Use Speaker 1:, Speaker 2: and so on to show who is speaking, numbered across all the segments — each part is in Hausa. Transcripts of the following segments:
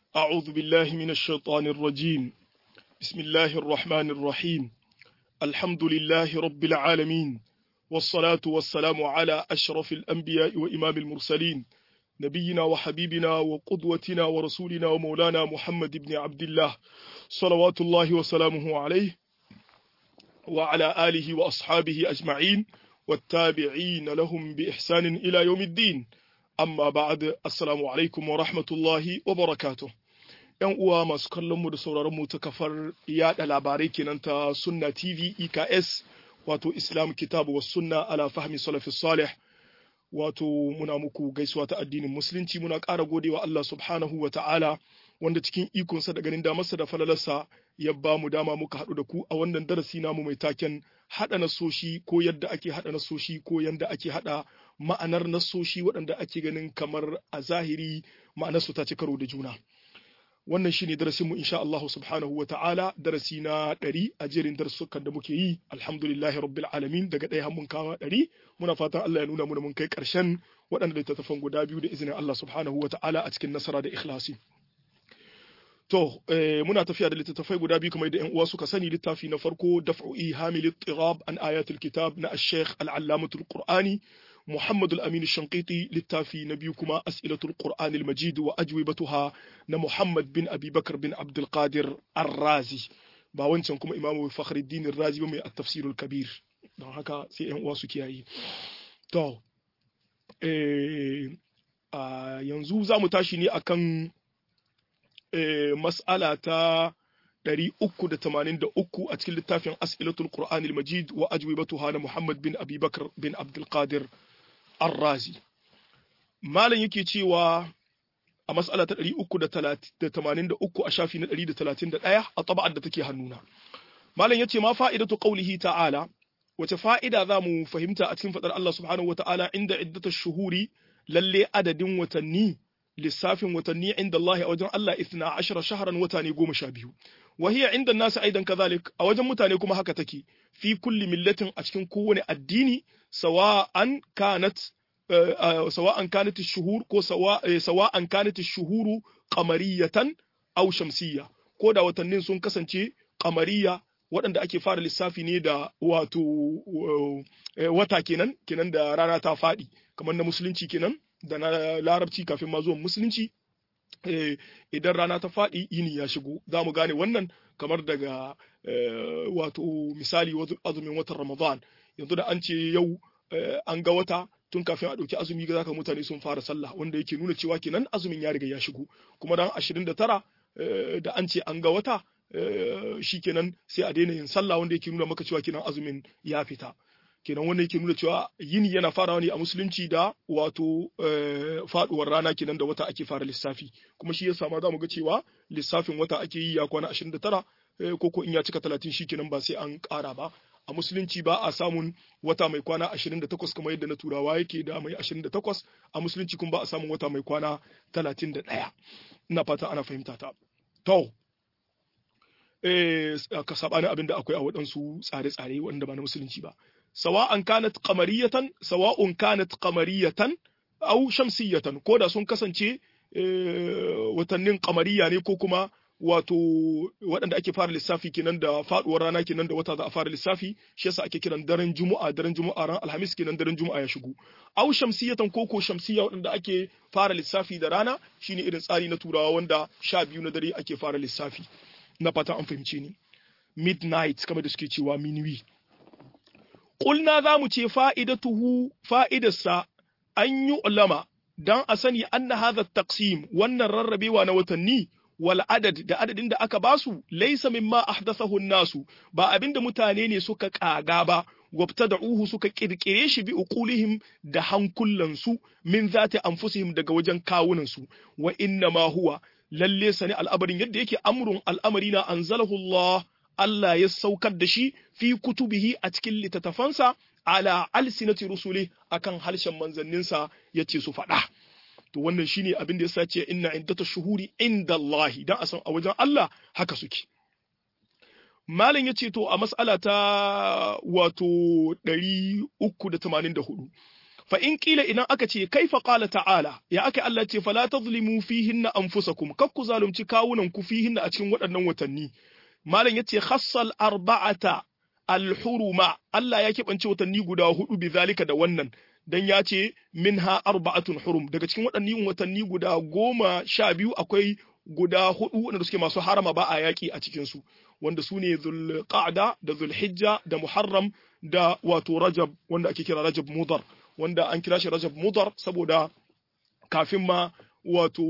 Speaker 1: أعوذ بالله من الشيطان الرجيم بسم الله الرحمن الرحيم الحمد لله رب العالمين والصلاة والسلام على أشرف الأنبياء وإمام المرسلين نبينا وحبيبنا وقدوتنا ورسولنا ومولانا محمد بن عبد الله صلوات الله وسلامه عليه وعلى آله وأصحابه أجمعين والتابعين لهم بإحسان إلى يوم الدين amma ba'ad assalamu alaikum wa rahmatullahi wa barakatuh yan uwa masu kallon mu da sauraron mu ta kafar yada labarai kenan ta sunna tv eks wato islam kitabu was sunna ala fahmi salafis salih wato muna muku gaisuwa ta addinin musulunci muna ƙara godewa Allah subhanahu wa ta'ala wanda cikin ikonsa da ganin damarsa da falalarsa ya ba mu dama muka haɗu da ku a wannan darasi namu mai taken haɗa nasoshi ko yadda ake haɗa nasoshi ko yadda ake haɗa ma'anar nasoshi waɗanda ake ganin kamar a zahiri ma'anarsu ta ci karo da juna wannan shine darasin mu insha Allah subhanahu wa ta'ala darasi na ɗari a jerin darussukan da muke yi alhamdulillahi rabbil alamin daga ɗaya mun kawo ɗari muna fatan Allah ya nuna mu mun kai ƙarshen waɗanda littattafan guda biyu da izinin Allah subhanahu wa ta'ala a cikin nasara da ikhlasi To, eh, muna tafiya da littattafai guda biyu kamar da ‘yan uwa suka sani littafi na farko daf'u ihamil tirab an ayatul kitab na al-sheikh al-allamatul qur'ani Muhammad al-Amin Shanqiti littafi na biyu kuma as'ilatul qur'ani al-majid wa ajwibatuha na Muhammad bin Abi Bakar bin Abdul Qadir Ar-Razi ba wancan kuma Imam Fakhruddin Ar-Razi ba mai at-tafsirul kabir don haka sai ‘yan uwa su kiyaye to eh, yanzu za mu tashi ne akan mas'ala ta 383 a cikin littafin As'ilatul Qur'an al-Majid wa ajwibatuha na Muhammad bin Abi Bakr bin Abdul Qadir Ar-Razi Malam yake cewa a mas'ala ta 383 a shafi na 131 a taba'ar da take hannuna Malam yace ma fa'idatu qawlihi ta'ala wace fa'ida za mu fahimta a cikin fadar Allah subhanahu wa ta'ala inda iddatash shuhuri lalle adadin watanni lissafin watanni inda Allah a wajen Allah ithna ashara shaharan wata ne goma sha biyu wa hiya inda nasu aidan kazalik a wajen mutane kuma haka take fi kulli millatin a cikin kowane addini sawa'an kanat sawa'an kanat shuhur ko sawa'an kanat shuhuru qamariyatan aw shamsiyya ko da watannin sun kasance qamariya waɗanda ake fara lissafi ne da wato wata kenan kenan da rana ta faɗi kamar na musulunci kenan da na larabci kafin ma zuwan musulunci idan rana ta faɗi yini ya shigo za mu gane wannan kamar daga wato misali azumin watan ramadan yanzu da an ce yau an ga wata tun kafin a ɗauki azumi ga zaka mutane sun fara sallah wanda yake nuna cewa kenan azumin ya riga ya shigo kuma dan 29 da an ce an ga wata shi kenan sai a daina yin sallah wanda yake nuna maka cewa kenan azumin ya fita kenan wannan yake nuna cewa yini yana farawa ne a musulunci da wato faduwar rana kenan da wata ake fara lissafi kuma shi yasa ma za mu ga cewa lissafin wata ake yi ya kwana 29 ko ko in ya cika 30 shi kenan ba sai an ƙara ba a musulunci ba a samun wata mai kwana 28 kamar yadda na turawa yake da mai 28 a musulunci kuma ba a samun wata mai kwana 31 ina fata ana fahimta ta to ka sabani abin da akwai a waɗansu tsare-tsare wanda ba na musulunci ba sawa'an kanat qamariyatan sawa'un kanat qamariyatan aw shamsiyatan ko da sun kasance watannin qamariya ne ko kuma wato waɗanda ake fara lissafi kenan da faduwar rana kenan da wata za a fara lissafi shi yasa ake kiran daren juma'a daren juma'a ran alhamis kenan daren juma'a ya shigo aw shamsiyatan ko ko shamsiya waɗanda ake fara lissafi da rana shine irin tsari na turawa wanda sha biyu na dare ake fara lissafi na fata an fahimce ni midnight kamar da suke cewa minuit Ƙulna za mu ce fa'idatuhu fa'idarsa an yi ulama don a sani an na haza taksim wannan rarrabewa na watanni wal adad da adadin da aka basu laisa mimma ahdathahu nasu ba abin da mutane ne suka ƙaga ba wabta da uhu suka ƙirƙire shi bi uqulihim da hankulansu min zati anfusihim daga wajen kawunansu wa inna ma huwa lalle sani al'amarin yadda yake amrun al'amari na anzalahu Allah Allah ya saukar da shi fi kutubihi a cikin littattafansa ala alsinati rusuli akan harshen manzanninsa ya ce su faɗa. To wannan shine abin da ya sace inna iddata shuhuri inda Allah dan a san a wajen Allah haka suke. Malam ya ce to a mas'ala ta wato 384 fa in kila idan aka ce kaifa qala ta'ala ya aka Allah ce fala tazlimu fihinna anfusakum kak ku zalunci kawunan ku fihinna a cikin waɗannan watanni malam yace khassal arba'ata al-huruma Allah ya kebance watanni guda hudu bi zalika da wannan dan ya ce minha arba'atun hurum daga cikin waɗannan watanni guda goma sha biyu akwai guda hudu wanda suke masu harama ba a yaƙi a cikin su wanda su ne zulqa'da da zulhijja da muharram da wato rajab wanda ake kira rajab mudar wanda an kira shi rajab mudar saboda kafin ma wato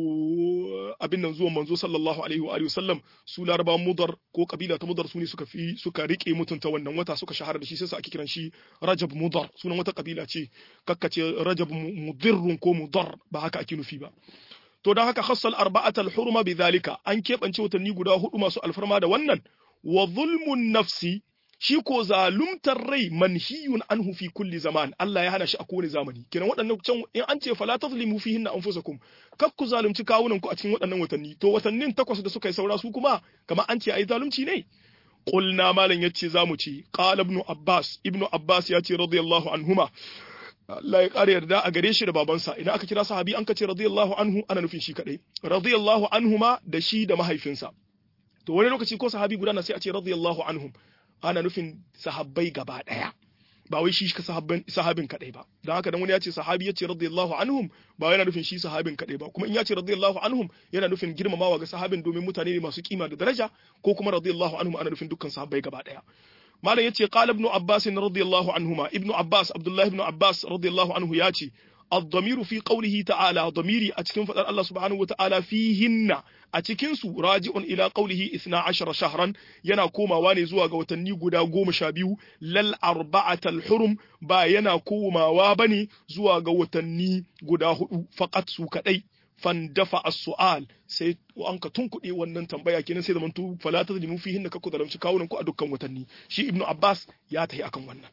Speaker 1: abin nan zuwan manzo sallallahu alaihi wa sallam su laraba mudar ko kabila ta mudar su ne suka fi suka rike mutunta wannan wata suka shahara da shi sai su ake kiran shi rajab mudar sunan wata kabila ce kakkace rajab mudirrun ko mudar ba haka ake nufi ba to don haka khassal arba'atal hurma bidhalika an keɓance watanni guda hudu masu alfarma da wannan wa zulmun nafsi shi ko zalumtar rai manhiyun anhu fi kulli zaman Allah ya hana shi a kowane zamani kenan waɗannan can in an ce fala tazlimu fihin anfusakum kak ku zalunci kawunan ku a cikin waɗannan watanni to watannin takwas da suka yi saura su kuma kamar an ce ai zalunci ne qulna malan yace zamu ci qala ibn abbas ibnu abbas yace radiyallahu anhuma Allah ya ƙara yarda a gare shi da babansa idan aka kira sahabi an kace radiyallahu anhu ana nufin shi kadai radiyallahu anhuma da shi da mahaifinsa to wani lokaci ko sahabi guda na sai a ce radiyallahu anhum ana nufin sahabbai gaba daya ba wai shi sahabban sahabin kadai ba dan haka dan wani ya ce sahabi ya ce radiyallahu anhum ba yana nufin shi sahabin kadai ba kuma in ya ce radiyallahu anhum yana nufin girmamawa ga sahabin domin mutane ne masu kima da daraja ko kuma radiyallahu anhum ana nufin dukkan sahabbai gaba daya malam yace qala ibn abbas radiyallahu anhuma ibn abbas abdullah ibn abbas radiyallahu anhu yace الضمير في قوله تعالى ضميري أتكن فتر الله سبحانه وتعالى فيهن أتكن سو راجع إلى قوله إثنى عشر شهرا ينا كوما واني زوا غوتني غدا غوم شابيو للأربعة الحرم با ينا كوما وابني زوا غوتني غدا هدو فقط سو كدي fandafa as-su'al sai an ka tunkuɗe wannan tambaya kenan sai zamantu fala tazlimu fihin ka ku zalamci kawunan ku a dukkan watanni shi ibnu abbas ya tahi akan wannan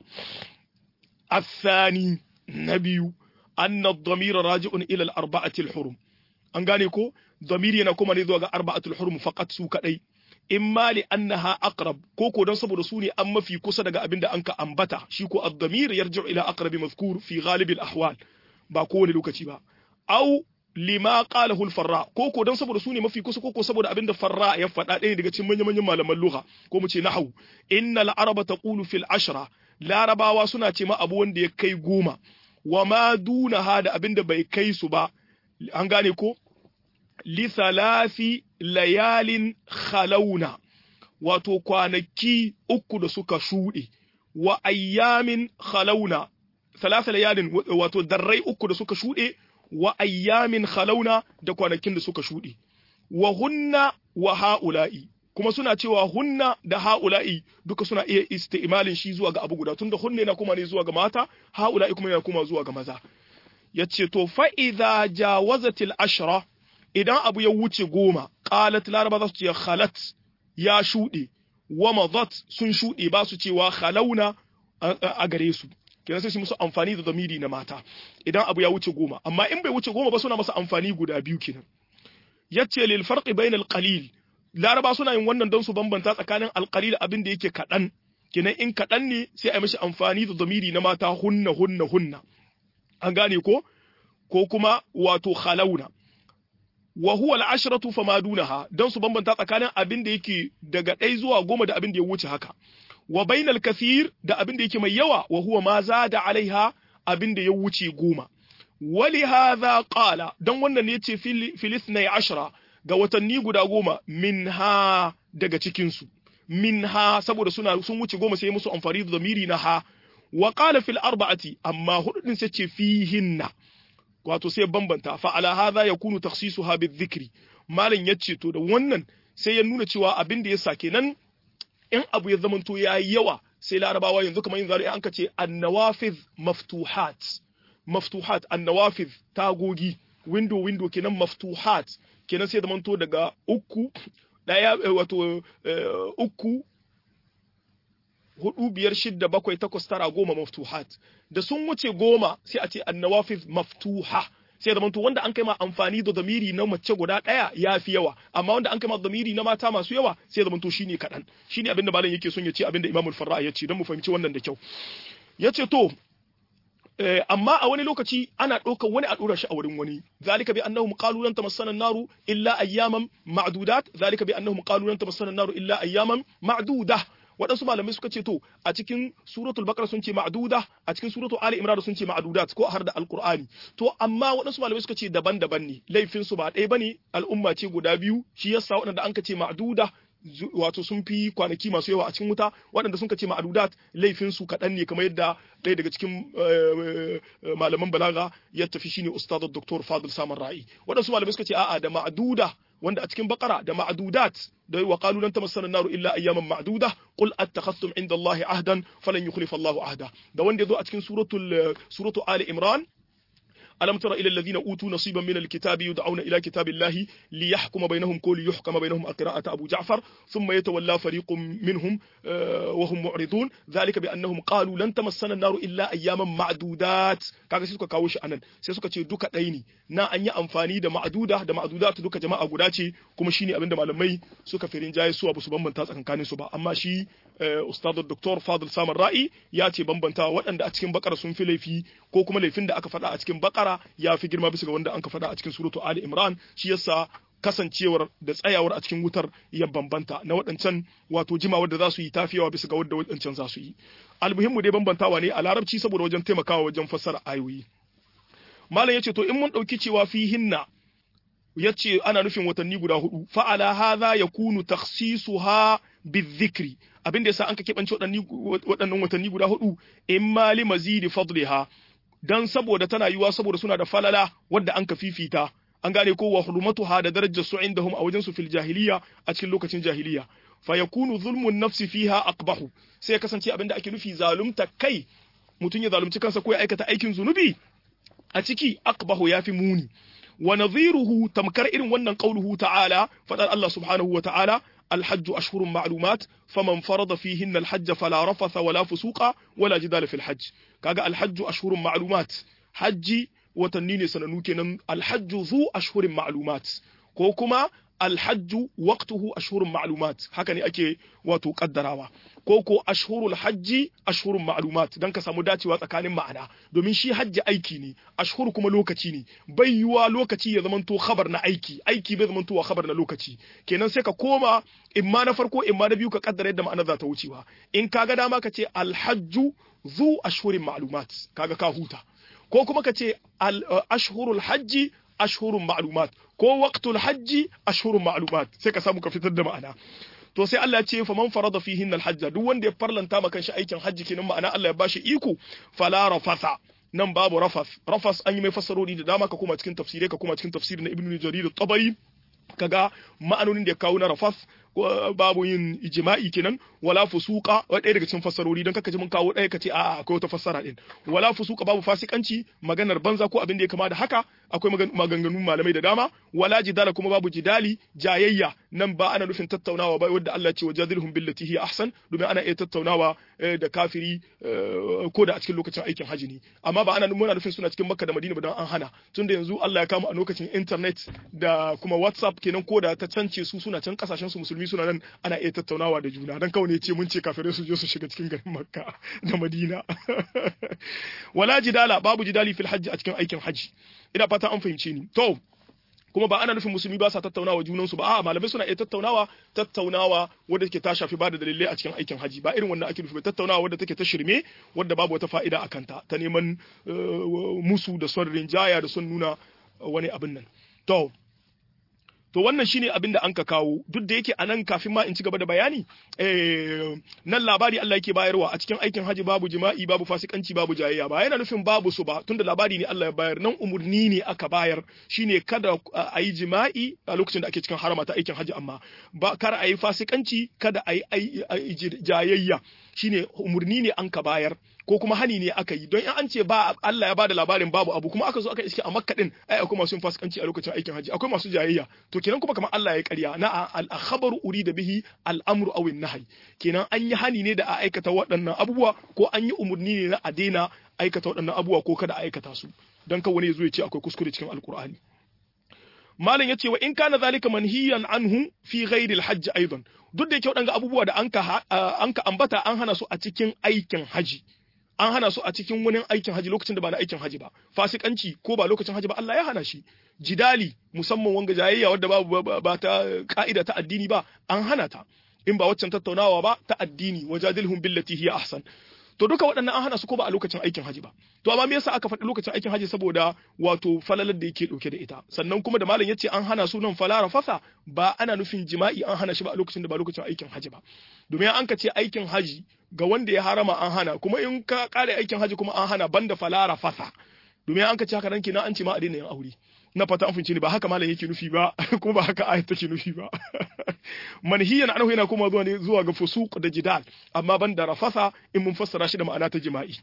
Speaker 1: الثاني نبي أن الضمير راجع إلى الأربعة الحرم an gane ko zamiri yana kuma ne zuwa ga arba'atul hurum faqat su kadai imma li annaha aqrab ko ko dan saboda su ne an mafi kusa daga abin da anka ambata shi ko ad-damir yarji'u ila aqrabi mazkur fi ghalib al-ahwal ba kowane lokaci ba au lima qalahu al-farra ko ko dan saboda su ne mafi kusa ko ko saboda abin da farra ya faɗa ɗaya daga cikin manyan manyan malaman lugha ko mu ce nahwu innal araba taqulu fil ashra larabawa suna ce ma abu wanda ya kai goma wa ma dunaha da abin da bai kai su ba an gane ko li thalathi layalin khalauna wato kwanaki uku da suka shuɗe wa ayyamin khalauna thalatha layalin wato darrai uku da suka shuɗe wa ayyamin khalauna da kwanakin da suka shuɗe wa hunna wa ha'ula'i kuma suna cewa hunna da ha'ula'i duka suna iya isti'malin shi zuwa ga abu guda tunda hunna yana kuma ne zuwa ga mata ha'ula'i kuma yana kuma zuwa ga maza yace to fa idza jawazatil ashra idan abu ya wuce goma qalat laraba za su ce khalat ya shuɗe wa madat sun shuɗe ba su cewa khalauna a gare su kenan sai su musu amfani da zamiri na mata idan abu ya wuce goma amma in bai wuce goma ba suna masa amfani guda biyu kenan yace lil farqi bainal qalil laraba suna yin wannan don su bambanta tsakanin alqalil abin da yake kadan kenan in kadan ne sai a mishi amfani da zamiri na mata hunna hunna hunna an gane ko ko kuma wato khalauna wa huwa al-ashratu fama dunaha don su bambanta tsakanin abin da yake daga ɗai zuwa goma da abin da ya wuce haka wa bainal kathir da abin da yake mai yawa wa huwa ma zada alaiha abin da ya wuce goma wali hadha qala dan wannan ne yace filisnai ashra ga watanni guda goma minha daga cikin su minha saboda suna sun wuce goma sai musu amfani da zamiri na ha wa qala fil arba'ati amma hudu din sai ce fihinna wato sai bambanta fa ala hadha yakunu takhsisuha bizikri malam yace to da wannan sai ya nuna cewa abin da yasa kenan in abu ya zamanto yayi yawa sai larabawa yanzu kamar yin zari an ka ce annawafiz maftuhat maftuhat annawafiz tagogi window window kenan maftuhat kenan sai zamanto daga uku daya wato uku hudu biyar shidda bakwai takwas tara goma maftuhat da sun wuce goma sai a ce annawafiz maftuha sai da manto wanda an kai ma amfani da zamiri na mace guda daya ya fi yawa amma wanda an kai ma zamiri na mata masu yawa sai da manto shine kadan shine abinda malam yake son ya ce abinda imamul farra ya ce don mu fahimci wannan da kyau yace to amma a wani lokaci ana ɗaukar wani a ɗora shi a wurin wani zalika bi annahum qalu lan tamassana an-naru illa ayyaman ma'dudat zalika bi annahum qalu lan tamassana an-naru illa ayyaman ma'dudah waɗansu malamai suka ce to a cikin suratul baqara sun ce ma'duda a cikin suratul ali imran sun ce ma'dudat ko har da alqur'ani to amma waɗansu malamai suka ce daban-daban ne laifin su ba ɗaya bane al'umma ce guda biyu shi yasa waɗanda an ka ce ma'duda wato sun fi kwanaki masu yawa a cikin wuta waɗanda sun ce ma'adudat laifin su kaɗan ne kamar yadda ɗaya daga cikin malaman balaga ya tafi shine ustad dr fadil saman ra'i waɗansu malamai suka ce a'a da ma'aduda wanda a cikin bakara da ma'adudat da wa qalu lan tamassana naru illa ayyaman ma'duda qul attakhadhtum inda allahi ahdan falan yukhlifa allahu ahda da wanda yazo a cikin suratul suratu ali imran ألم تر إلى الذين أوتوا نصيبا من الكتاب يدعون إلى كتاب الله ليحكم بينهم كل يحكم بينهم قراءة أبو جعفر ثم يتولى فريق منهم وهم معرضون ذلك بأنهم قالوا لن تمسنا النار إلا أياما معدودات kaga sai suka kawo shi anan sai suka ce duka ɗaya ne na an yi amfani da ma'aduda da ma'adudat duka jama'a guda ce kuma shine abinda malamai suka firin jaye su ba su bambanta tsakankanin su ba amma shi ustad dr fadil samar ra'i ya ce bambanta waɗanda a cikin bakara sun fi laifi ko kuma laifin da aka faɗa a cikin bakara ya fi girma bisa ga wanda an ka faɗa a cikin suratu ali imran shi yasa kasancewar da tsayawar a cikin wutar ya bambanta na waɗancan wato jimawar da za su yi tafiyawa bisa ga wadda waɗancan za su yi almuhimmu dai bambantawa ne a larabci saboda wajen taimakawa wajen fassara ayoyi malam yace to in mun ɗauki cewa fi hinna yace ana nufin watanni guda hudu fa'ala hadha yakunu takhsisuha bizikri abin da yasa an ka keɓance waɗannan watanni guda hudu imma li mazidi fadliha dan saboda tana yiwa saboda suna da falala wadda an ka fifita an gane ko wa hurmatuha da darajar su indahum a wajen su fil jahiliya a cikin lokacin jahiliya fa yakunu zulmun nafsi fiha aqbahu sai ya kasance abinda ake nufi zalumta kai mutum ya zalunci kansa ko ya aikata aikin zunubi a ciki aqbahu yafi muni wa nadhiruhu tamkar irin wannan qauluhu ta'ala fadar Allah subhanahu wa ta'ala الحج أشهر معلومات فمن فرض فيهن الحج فلا رفث ولا فسوق ولا جدال في الحج كاغا الحج أشهر معلومات حجي وتنيني سننو كنن الحج ذو أشهر معلومات كوكما الحج وقته أشهر معلومات هكذا أكي واتو قدراوا koko ashhurul hajji ashhurun ma'lumat dan ka samu dacewa tsakanin ma'ana domin shi hajji aiki ne ashhur kuma lokaci ne bai yiwa lokaci ya zamanto khabar na aiki aiki bai zamanto wa khabar na lokaci kenan sai ka koma imma na farko imma na biyu ka kaddara yadda ma'ana za ta wucewa in kaga dama ka ce alhajju zu ashhurin ma'lumat kaga ka huta ko kuma ka ce ashhurul hajji ashhurun ma'lumat ko waqtul hajji ashhurun ma'lumat sai ka samu ka fitar da ma'ana to sai Allah ya ce fa man farada fihin alhajj duk wanda ya farlanta maka shi aikin hajji kenan ma'ana Allah ya bashi iko fala rafasa nan babu rafas rafas an yi mai fassarori da dama ka kuma cikin tafsirai ka kuma cikin tafsirin na ibnu jarir at-tabari kaga ma'anonin da ya kawo na rafas babu yin ijma'i kenan wala fusuqa wa ɗaya daga cikin fassarori don kaka ji mun kawo ɗaya kace a'a akwai wata fassara din wala fusuqa babu fasikanci maganar banza ko abin da ya kama da haka akwai maganganun malamai da dama wala jidala kuma babu jidali jayayya nan ba ana nufin tattaunawa ba wanda Allah ce wajadilhum billati hiya ahsan domin ana iya tattaunawa da kafiri ko da a cikin lokacin aikin haji ne amma ba ana muna nufin suna cikin Makka da Madina ba don an hana tunda yanzu Allah ya kama a lokacin internet da kuma WhatsApp kenan ko da ta cance su suna can kasashen su musulmi suna nan ana iya tattaunawa da juna dan kawai ne ce mun ce kafirai su je su shiga cikin garin Makka da Madina wala jidala babu jidali fil hajji a cikin aikin haji ina fata an fahimce ni to kuma ba ana nufin musulmi ba sa tattaunawa junansu ba a'a malamai suna iya tattaunawa tattaunawa wadda take ta shafi ba da dalilai a cikin aikin haji ba irin wannan ake nufi ba tattaunawa wadda take ta shirme wadda babu wata fa'ida a kanta ta neman musu da son rinjaya da son nuna wani abin nan to to wannan shine abin da an ka kawo duk da yake anan kafin ma in ci gaba da bayani eh nan labari Allah yake bayarwa a cikin aikin haji babu jima'i babu fasikanci babu jayayya ba yana nufin babu su ba tunda labari ne Allah ya bayar nan umurni ne aka bayar shine kada a yi jima'i a lokacin da ake cikin harama ta aikin haji amma ba kar a yi fasikanci kada a yi jayayya shine umurni ne an ka bayar ko kuma hani ne aka yi don in an ce ba Allah ya bada labarin babu abu kuma aka zo aka iske a Makka din ai akwai masu fasikanci a lokacin aikin haji akwai masu jayayya to kenan kuma kamar Allah ya ƙarya na al-khabaru urida bihi al-amru aw an-nahy kenan an yi hani ne da a aikata waɗannan abubuwa ko an yi umurni ne na a daina aikata waɗannan abubuwa ko kada a aikata su dan kan wani ya zo ya ce akwai kuskure cikin alkur'ani malam yace wa in kana zalika manhiyan anhu fi ghairi al-hajj aidan duk da yake waɗanga abubuwa da anka anka ambata an hana su a cikin aikin haji an hana su a cikin wani aikin haji lokacin da ba na aikin haji ba fasikanci ko ba lokacin haji ba Allah ya hana shi jidali musamman wanga jayayya wadda babu ba ta ka'ida ta addini ba an hana ta in ba waccan tattaunawa ba ta addini wajadilhum billati hiya ahsan to duka waɗannan an hana su ko ba a lokacin aikin haji ba to amma me yasa aka faɗi lokacin aikin haji saboda wato falalar da yake ɗauke da ita sannan kuma da malam yace an hana su nan falara fasa ba ana nufin jima'i an hana shi ba a lokacin da ba lokacin aikin haji ba domin an ka ce aikin haji ga wanda ya harama an hana kuma in ka kare aikin haji kuma an hana banda falara fasa domin an ka ce haka nan kenan an ce ma a daina yin aure na fata an fince ni ba haka malam yake nufi ba kuma ba haka ayat take nufi ba manhiyan anhu yana kuma zuwa ne zuwa ga fusuq da jidal amma ban da rafasa in mun fassara shi da ma'ana ta jima'i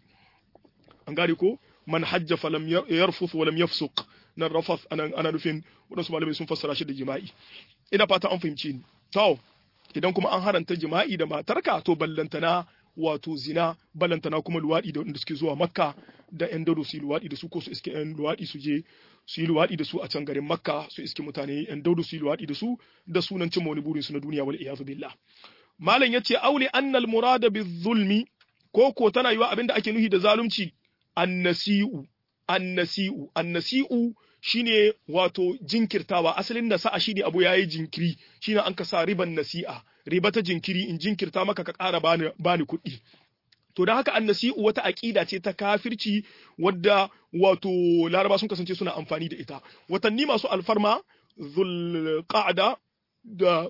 Speaker 1: an gane ko man hajja falam yarfuth wa lam yafsuq nan rafath ana ana nufin wadansu malamai sun fassara shi da jima'i ina fata an fahimci ni to idan kuma an haranta jima'i da matarka to ballantana wato zina ballantana kuma luwaɗi da wanda suke zuwa makka da yan dado su yi luwaɗi da su ko su iske yan luwaɗi su je su yi luwaɗi da su a can garin makka su iske mutane yan daudu su yi luwaɗi da su da sunan cimma wani burin su na duniya wal iyazu billah malam yace auli annal murada bizulmi ko ko tana yiwa abinda ake nuhi da zalunci annasi'u annasi'u annasi'u shine wato jinkirtawa asalin da sa'a shine abu yayi jinkiri shine an ka sa riban nasi'a riba ta jinkiri in jinkirta maka ka ƙara bani bani kuɗi to don haka annasi'u wata aƙida ce ta kafirci wadda wato laraba sun kasance suna amfani da ita watanni masu alfarma zulqa'da da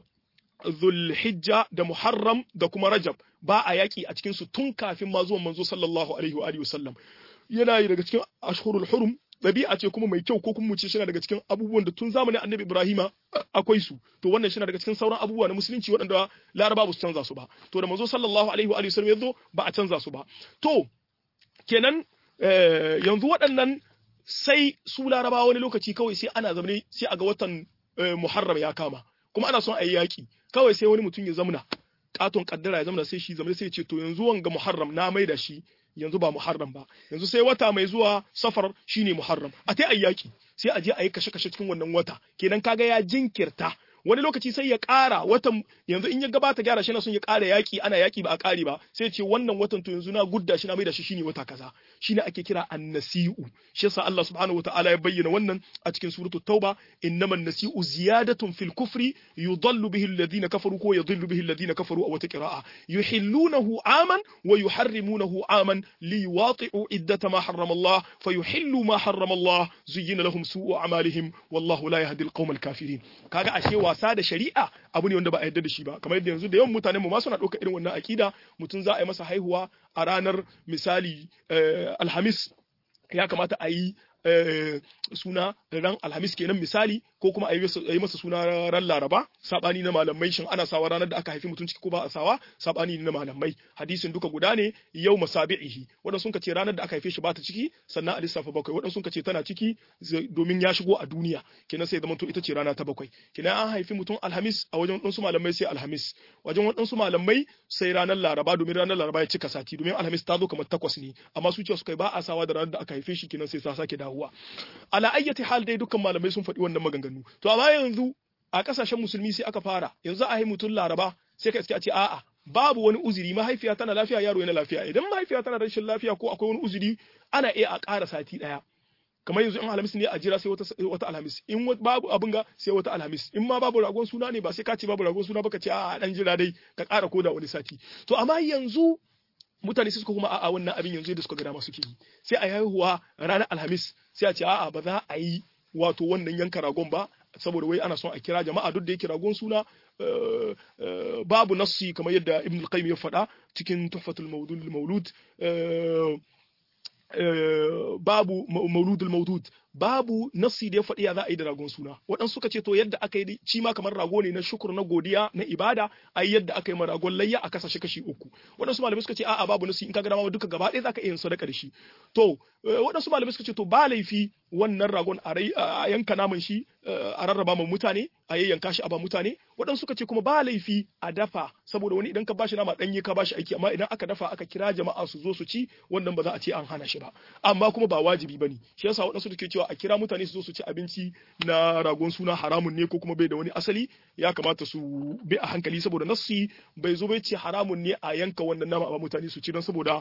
Speaker 1: zulhijja da muharram da kuma rajab ba a yaƙi a cikin su tun kafin ma zuwan manzo sallallahu alaihi wa alihi wasallam yana yi daga cikin ashhurul hurum ɗabi'a ce kuma mai kyau ko kuma mu ce shi daga cikin abubuwan da tun zamanin annabi ibrahima akwai su to wannan shi daga cikin sauran abubuwa na musulunci waɗanda laraba ba su canza su ba to da manzo sallallahu alaihi wa sallam ya zo ba a canza su ba to kenan yanzu waɗannan sai su laraba wani lokaci kawai sai ana zamane sai a ga watan muharram ya kama kuma ana son a yi yaƙi kawai sai wani mutum ya zamna katon kaddara ya zamna sai shi zamane sai ya ce to yanzu wanga muharram na mai da shi yanzu ba muharram ba yanzu sai wata mai zuwa safar shine muharram a tai ayyaki sai a je a yi kashe-kashe cikin wannan wata kenan kaga ya jinkirta wani lokaci sai ya ƙara watan yanzu in ya gabata gyara shi na son ya ƙara yaƙi ana yaƙi ba a ƙare ba sai ce wannan watan to yanzu na gudda shi na mai da shi shine wata kaza shine ake kira annasi'u shi yasa Allah subhanahu wataala ya bayyana wannan a cikin suratul tauba innaman nasi'u ziyadatun fil kufri yudallu bihi alladhina kafaru ko yudillu bihi alladhina kafaru aw wata qira'a yuhillunahu aman wa yuharrimunahu aman liwati'u iddata ma harrama Allah fayuhillu ma harrama Allah zuyyina lahum su'u a'malihim wallahu la yahdi al-qawma al-kafirin kaga ashe wasa da shari'a abu ne wanda ba a yarda da shi ba kamar yadda yanzu da yawan mutanen mu ma suna ɗauka irin wannan akida mutum za a yi masa haihuwa a ranar misali alhamis ya kamata a yi suna ran alhamis kenan misali ko kuma a yi masa suna ran laraba sabani na malamai shin ana sawa ranar da aka haifi mutum ciki ko ba a sawa sabani na malamai hadisin duka guda ne yau masabi'ihi wadan sun ce ranar da aka haife shi ba ta ciki sannan a lissafa bakwai wadan sun ce tana ciki domin ya shigo a duniya kenan sai zama to ita ce rana ta bakwai kenan an haifi mutum alhamis a wajen wadansu malamai sai alhamis wajen wadansu malamai sai ranar laraba domin ranar laraba ya cika sati domin alhamis ta zo kamar takwas ne amma su ce su kai ba a sawa da ranar da aka haife shi kenan sai sa sake dawowa ala ayyati hal dai dukkan malamai sun faɗi wannan maganganu to amma yanzu a kasashen musulmi sai aka fara yanzu a yi mutum laraba sai ka iske a ce a'a babu wani uzuri mahaifiya tana lafiya yaro yana lafiya idan mahaifiya tana rashin lafiya ko akwai wani uzuri ana iya a ƙara sati ɗaya kamar yanzu in alhamis ne a jira sai wata wata alhamis in babu abin ga sai wata alhamis in ma babu ragon suna ne ba sai ka ce babu ragon suna ba ka ce a dan jira dai ka ƙara koda wani sati to amma yanzu mutane suka kuma a'a wannan abin yanzu da suka ga dama suke yi sai a haihuwa ranar alhamis sai a ce a'a ba za a yi wato wannan yanka ragon ba saboda wai ana son a kira jama'a duk da yake ragon suna babu nassi kamar yadda ibn al-qayyim ya faɗa cikin tuhfatul mawdud maulud babu mauludul maudud babu nassi da ya faɗi ya za a yi da ragon suna waɗansu suka ce to yadda aka yi ci ma kamar rago ne na shukur na godiya na ibada a yi yadda aka yi ma ragon layya a kasa shi kashi uku waɗansu malamai suka ce a'a babu nassi in ka ga dama duka gaba ɗaya za ka iya yin sadaka da shi to waɗansu malamai suka ce to ba laifi wannan ragon a yanka naman shi a rarraba ma mutane a yayyanka shi a ba mutane waɗansu suka ce kuma ba laifi a dafa saboda wani idan ka bashi nama ɗanye ka bashi aiki amma idan aka dafa aka kira jama'a su zo su ci wannan ba za a ce an hana shi ba amma kuma ba wajibi bane shi yasa waɗansu da ke cewa a kira mutane su zo su ci abinci na ragon suna haramun ne ko kuma bai da wani asali ya kamata su bi a hankali saboda nassi bai zo bai ce haramun ne a yanka wannan nama ba mutane su ci don saboda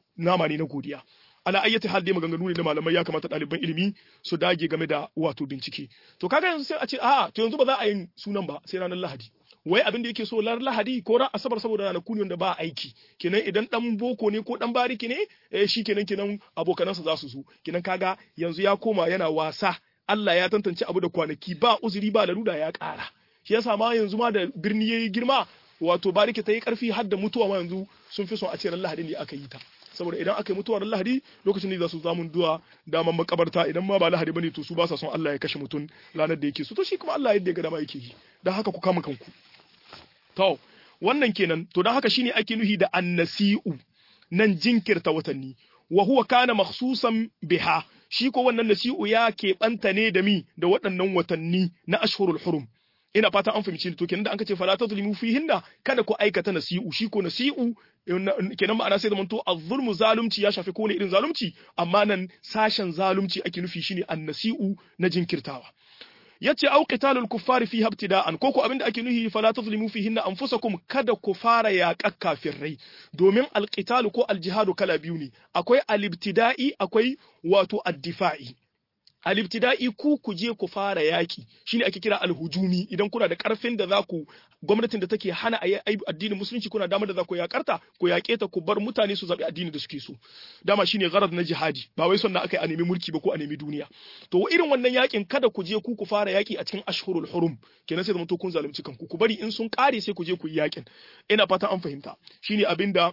Speaker 1: nama ne na godiya ala ayyati hal dai maganganu ne na malamai ya kamata ɗaliban ilimi su dage game da wato bincike to kaga yanzu sai a ce a to yanzu ba za a yi sunan ba sai ranar lahadi wai abin da yake so lar lahadi ko ran asabar saboda ranaku ne wanda ba aiki kenan idan dan boko ne ko dan bariki ne eh shi kenan kenan abokanansa za su zo kenan kaga yanzu ya koma yana wasa Allah ya tantance abu da kwanaki ba uzuri ba laruda ya ƙara shi yasa ma yanzu ma da birni yayi girma wato bariki ta yi karfi har da mutuwa ma yanzu sun fi son a ce ran lahadi ne aka yi ta saboda idan aka yi mutuwar lahadi lokacin ne za su zamun duwa daman makabarta idan ma ba lahadi bane to su ba sa son Allah ya kashe mutum ranar da yake so to shi kuma Allah yadda ya ga dama yake yi dan haka ku kama kanku to wannan kenan to dan haka shine ake nuhi da annasi'u nan jinkirta watanni wa huwa kana makhsusan biha shi ko wannan nasi'u ya keɓanta ne da mi da waɗannan watanni na ashhurul hurum ina fatan an fahimci to kenan da an ce fala tazlimu fihinna kada ku aikata nasi'u shi ko nasi'u kenan ma'ana sai zamanto az-zulmu zalunci ya shafi kowane irin zalunci amma nan sashen zalunci ake nufi shine an-nasi'u na jinkirtawa yace au qitalul kuffari fi ibtida'an ko ko abinda ake nuhi fala tazlimu fihinna anfusakum kada ku fara yaƙar kafirai domin alqitalu ko aljihadu kala biyu ne akwai al-ibtida'i akwai wato ad-difa'i alibtida'i ku ku je ku fara yaki shine ake kira alhujumi idan kuna da karfin da za ku gwamnatin da take hana a addinin musulunci kuna damar da za ku yakarta ku yaƙe ta ku bar mutane su zaɓi addini da suke so dama shine gharad na jihadi ba wai son na aka yi a nemi mulki ba ko a nemi duniya to irin wannan yakin kada ku je ku ku fara yaki a cikin ashhurul hurum kenan sai zamanto kun zalunci kanku ku bari in sun kare sai ku je ku yi yakin ina fata an fahimta shine abinda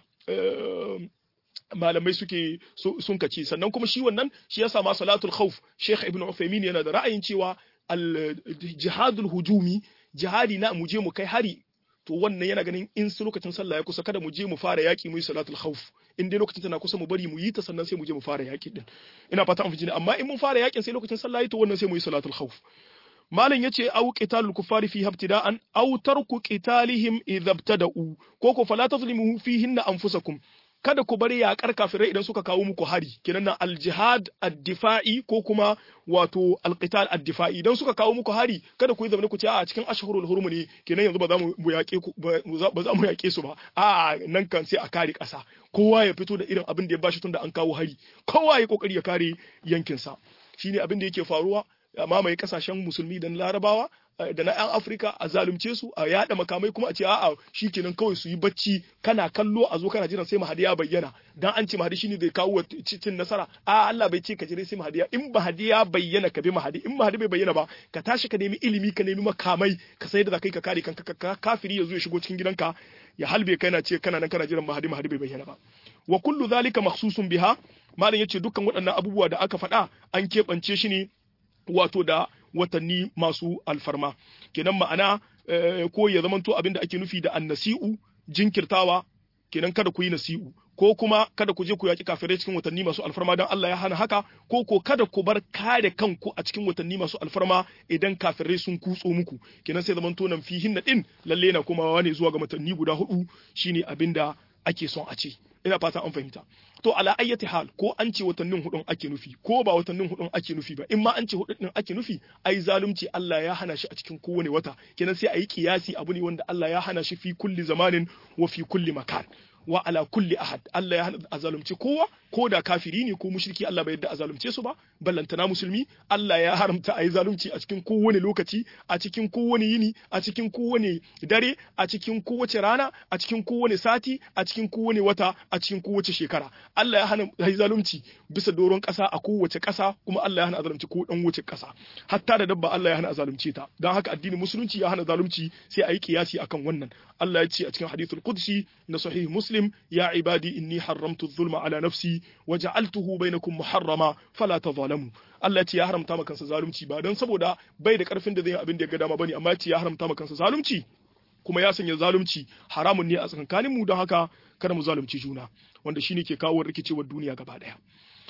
Speaker 1: malamai suke sun kace sannan kuma shi wannan shi yasa ma salatul khawf Sheikh Ibn Uthaymeen yana da ra'ayin cewa al jihadul hujumi jihadi na mu je mu kai hari to wannan yana ganin in su lokacin sallah ya kusa kada mu je mu fara yaki mu yi salatul khawf in dai lokacin tana kusa mu bari mu yi ta sannan sai mu je mu fara yaki din ina fata an fahimci amma in mun fara yakin sai lokacin sallah yi to wannan sai mu yi salatul khawf malam yace au qitalul kuffari fi ibtida'an aw tarku qitalihim idza ibtada'u ko ko fala tazlimu fihinna anfusakum kada ku bari yaƙar kafirai idan suka kawo muku hari kenan nan aljihad ad-difa'i ko kuma wato alqital ad-difa'i idan suka kawo muku hari kada ku yi zamani ku ce a cikin ashhurul hurum ne kenan yanzu ba za mu yaƙe ku ba za mu yaƙe su ba a nan kan sai a kare ƙasa kowa ya fito da irin abin da ya bashi tunda an kawo hari kowa ya kokari ya kare yankinsa shine abin da yake faruwa mamaye kasashen musulmi da larabawa da na 'yan Afirka a zalunce su a yada makamai kuma a ce a'a shikenan kawai su yi bacci kana kallo a zo kana jiran sai mahadi ya bayyana dan an ce mahadi shine zai kawo cin nasara a Allah bai ce ka jira sai mahadi in mahadi ya bayyana ka bi mahadi in mahadi bai bayyana ba ka tashi ka nemi ilimi ka nemi makamai ka sai da zakai ka kare kanka kafiri ya zo ya shigo cikin gidanka ya halbe kai na ce kana nan kana jiran mahadi mahadi bai bayyana ba wa kullu zalika makhsusun biha malam yace dukkan waɗannan abubuwa da aka faɗa an keɓance shi ne wato da watanni masu alfarma kenan ma'ana ko ya zamanto abin da ake nufi da annasi'u jinkirtawa kenan kada ku yi nasi'u ko kuma kada ku je ku yaki kafirai cikin watanni masu alfarma don Allah ya hana haka ko ko kada ku bar kare kanku a cikin watanni masu alfarma idan kafirai sun kutso muku kenan sai zamanto nan fihin na din lalle na komawa ne zuwa ga watanni guda hudu shine abin da ake son a ce ina fata an fahimta to ala ayyati hal ko an ce watannin hudun ake nufi ko ba watannin hudun ake nufi ba in ma an ce hudun din ake nufi ai zalunci Allah ya hana shi a cikin kowane wata kenan sai ayi kiyasi abu ne wanda Allah ya hana shi fi kulli zamanin wa fi kulli makan wa ala kulli ahad Allah ya hana a zalunci kowa ko da kafiri ne ko mushriki Allah bai yadda a zalunce su ba ballantana musulmi Allah ya haramta a yi zalunci a cikin kowane lokaci a cikin kowane yini a cikin kowane dare a cikin kowace rana a cikin kowane sati a cikin kowane wata a cikin kowace shekara Allah ya hana a yi zalunci bisa doron ƙasa a kowace ƙasa kuma Allah ya hana a zalunci ko dan wace ƙasa hatta da dabba Allah ya hana a zalunce ta don haka addinin musulunci ya hana zalunci sai a yi kiyasi akan wannan Allah ya ce a cikin hadithul qudsi na sahih muslim ya ibadi inni haramtu zulma ala nafsi waja'altuhu bainakum muharrama fala tadhalamu Allah ce ya haramta maka kansa zalunci ba dan saboda bai da karfin da zai yi abin da ya ga dama bane amma ce ya haramta maka kansa zalunci kuma ya sanya zalunci haramun ne a tsakankanin mu don haka kada mu zalunci juna wanda shine ke kawo rikicewar duniya gaba daya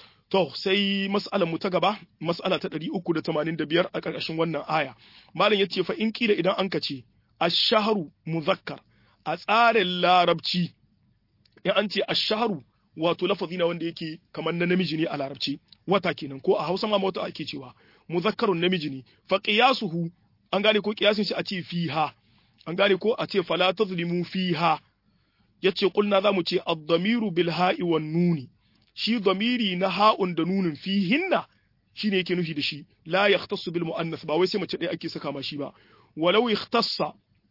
Speaker 1: to sai mas'alar mu ta gaba mas'ala ta 385 a karkashin wannan aya malam yace fa in kila idan an kace ash-shahru muzakkar a tsarin larabci in an ce ash-shahru wato lafazi na wanda yake kamar na namiji ne a larabci wata kenan ko a Hausa ma wata ake cewa muzakkarun namiji ne fa qiyasuhu an gane ko qiyasin shi a ce fiha an gane ko a ce fala tazlimu fiha yace kulna zamu ce ad-damiru bil ha'i wan nuni shi damiri na ha'un da nunun fihinna shine yake nufi da shi la yahtassu bil muannas ba wai sai mace ɗaya ake saka ma shi ba walau ikhtassa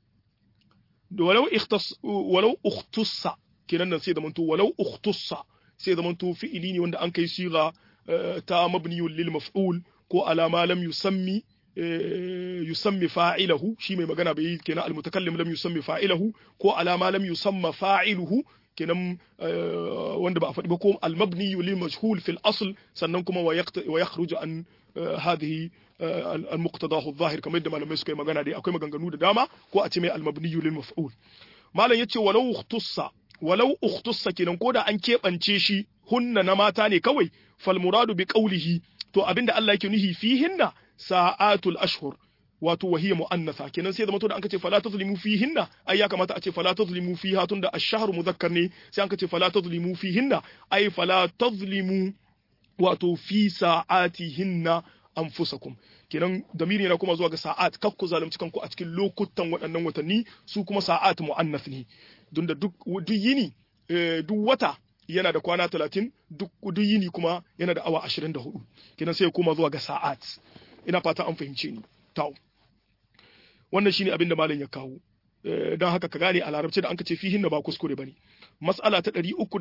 Speaker 1: walau ikhtass walau ukhtassa kenan nan sai da manto walau ukhtussa sai da manto fi'ili ne wanda an kai siga ta mabniyun lil maf'ul ko alama lam yusammi yusammi fa'ilahu shi mai magana bai kenan al mutakallim lam yusammi fa'ilahu ko alama lam yusamma fa'iluhu kenan wanda ba a faɗi ba ko al-mabni lil majhul fil asl sannan kuma wa yakhruju an hadhihi al-muqtadahu adh-dhahir kamar yadda malamai suka yi magana dai akwai maganganu da dama ko a ce mai al-mabni lil maf'ul malam yace walau ukhtussa walau ukhtussa kenan ko da an keɓance shi hunna na mata ne kawai fal muradu bi qawlihi to abinda Allah yake nuhi fihinna sa'atul ashhur wato wahiya mu'annatha kenan sai zama to da an ce fala tazlimu fihinna ai ya kamata a ce fala tazlimu fiha tunda ash-shahru muzakkar ne sai an ce fala tazlimu fihinna ai fala tazlimu wato fi sa'atihinna anfusakum kenan damiri yana kuma zuwa ga sa'at kak ku zalunci kanku a cikin lokutan waɗannan watanni su kuma sa'at mu'annath ne don da duk duk yini duk wata yana da kwana 30 duk duk yini kuma yana da awa 24 kenan sai ya koma zuwa ga sa'at ina fata an fahimce ni tawo wannan shine abin da malam ya kawo don haka ka gane a larabci da an ce fihin ba kuskure bane mas'ala ta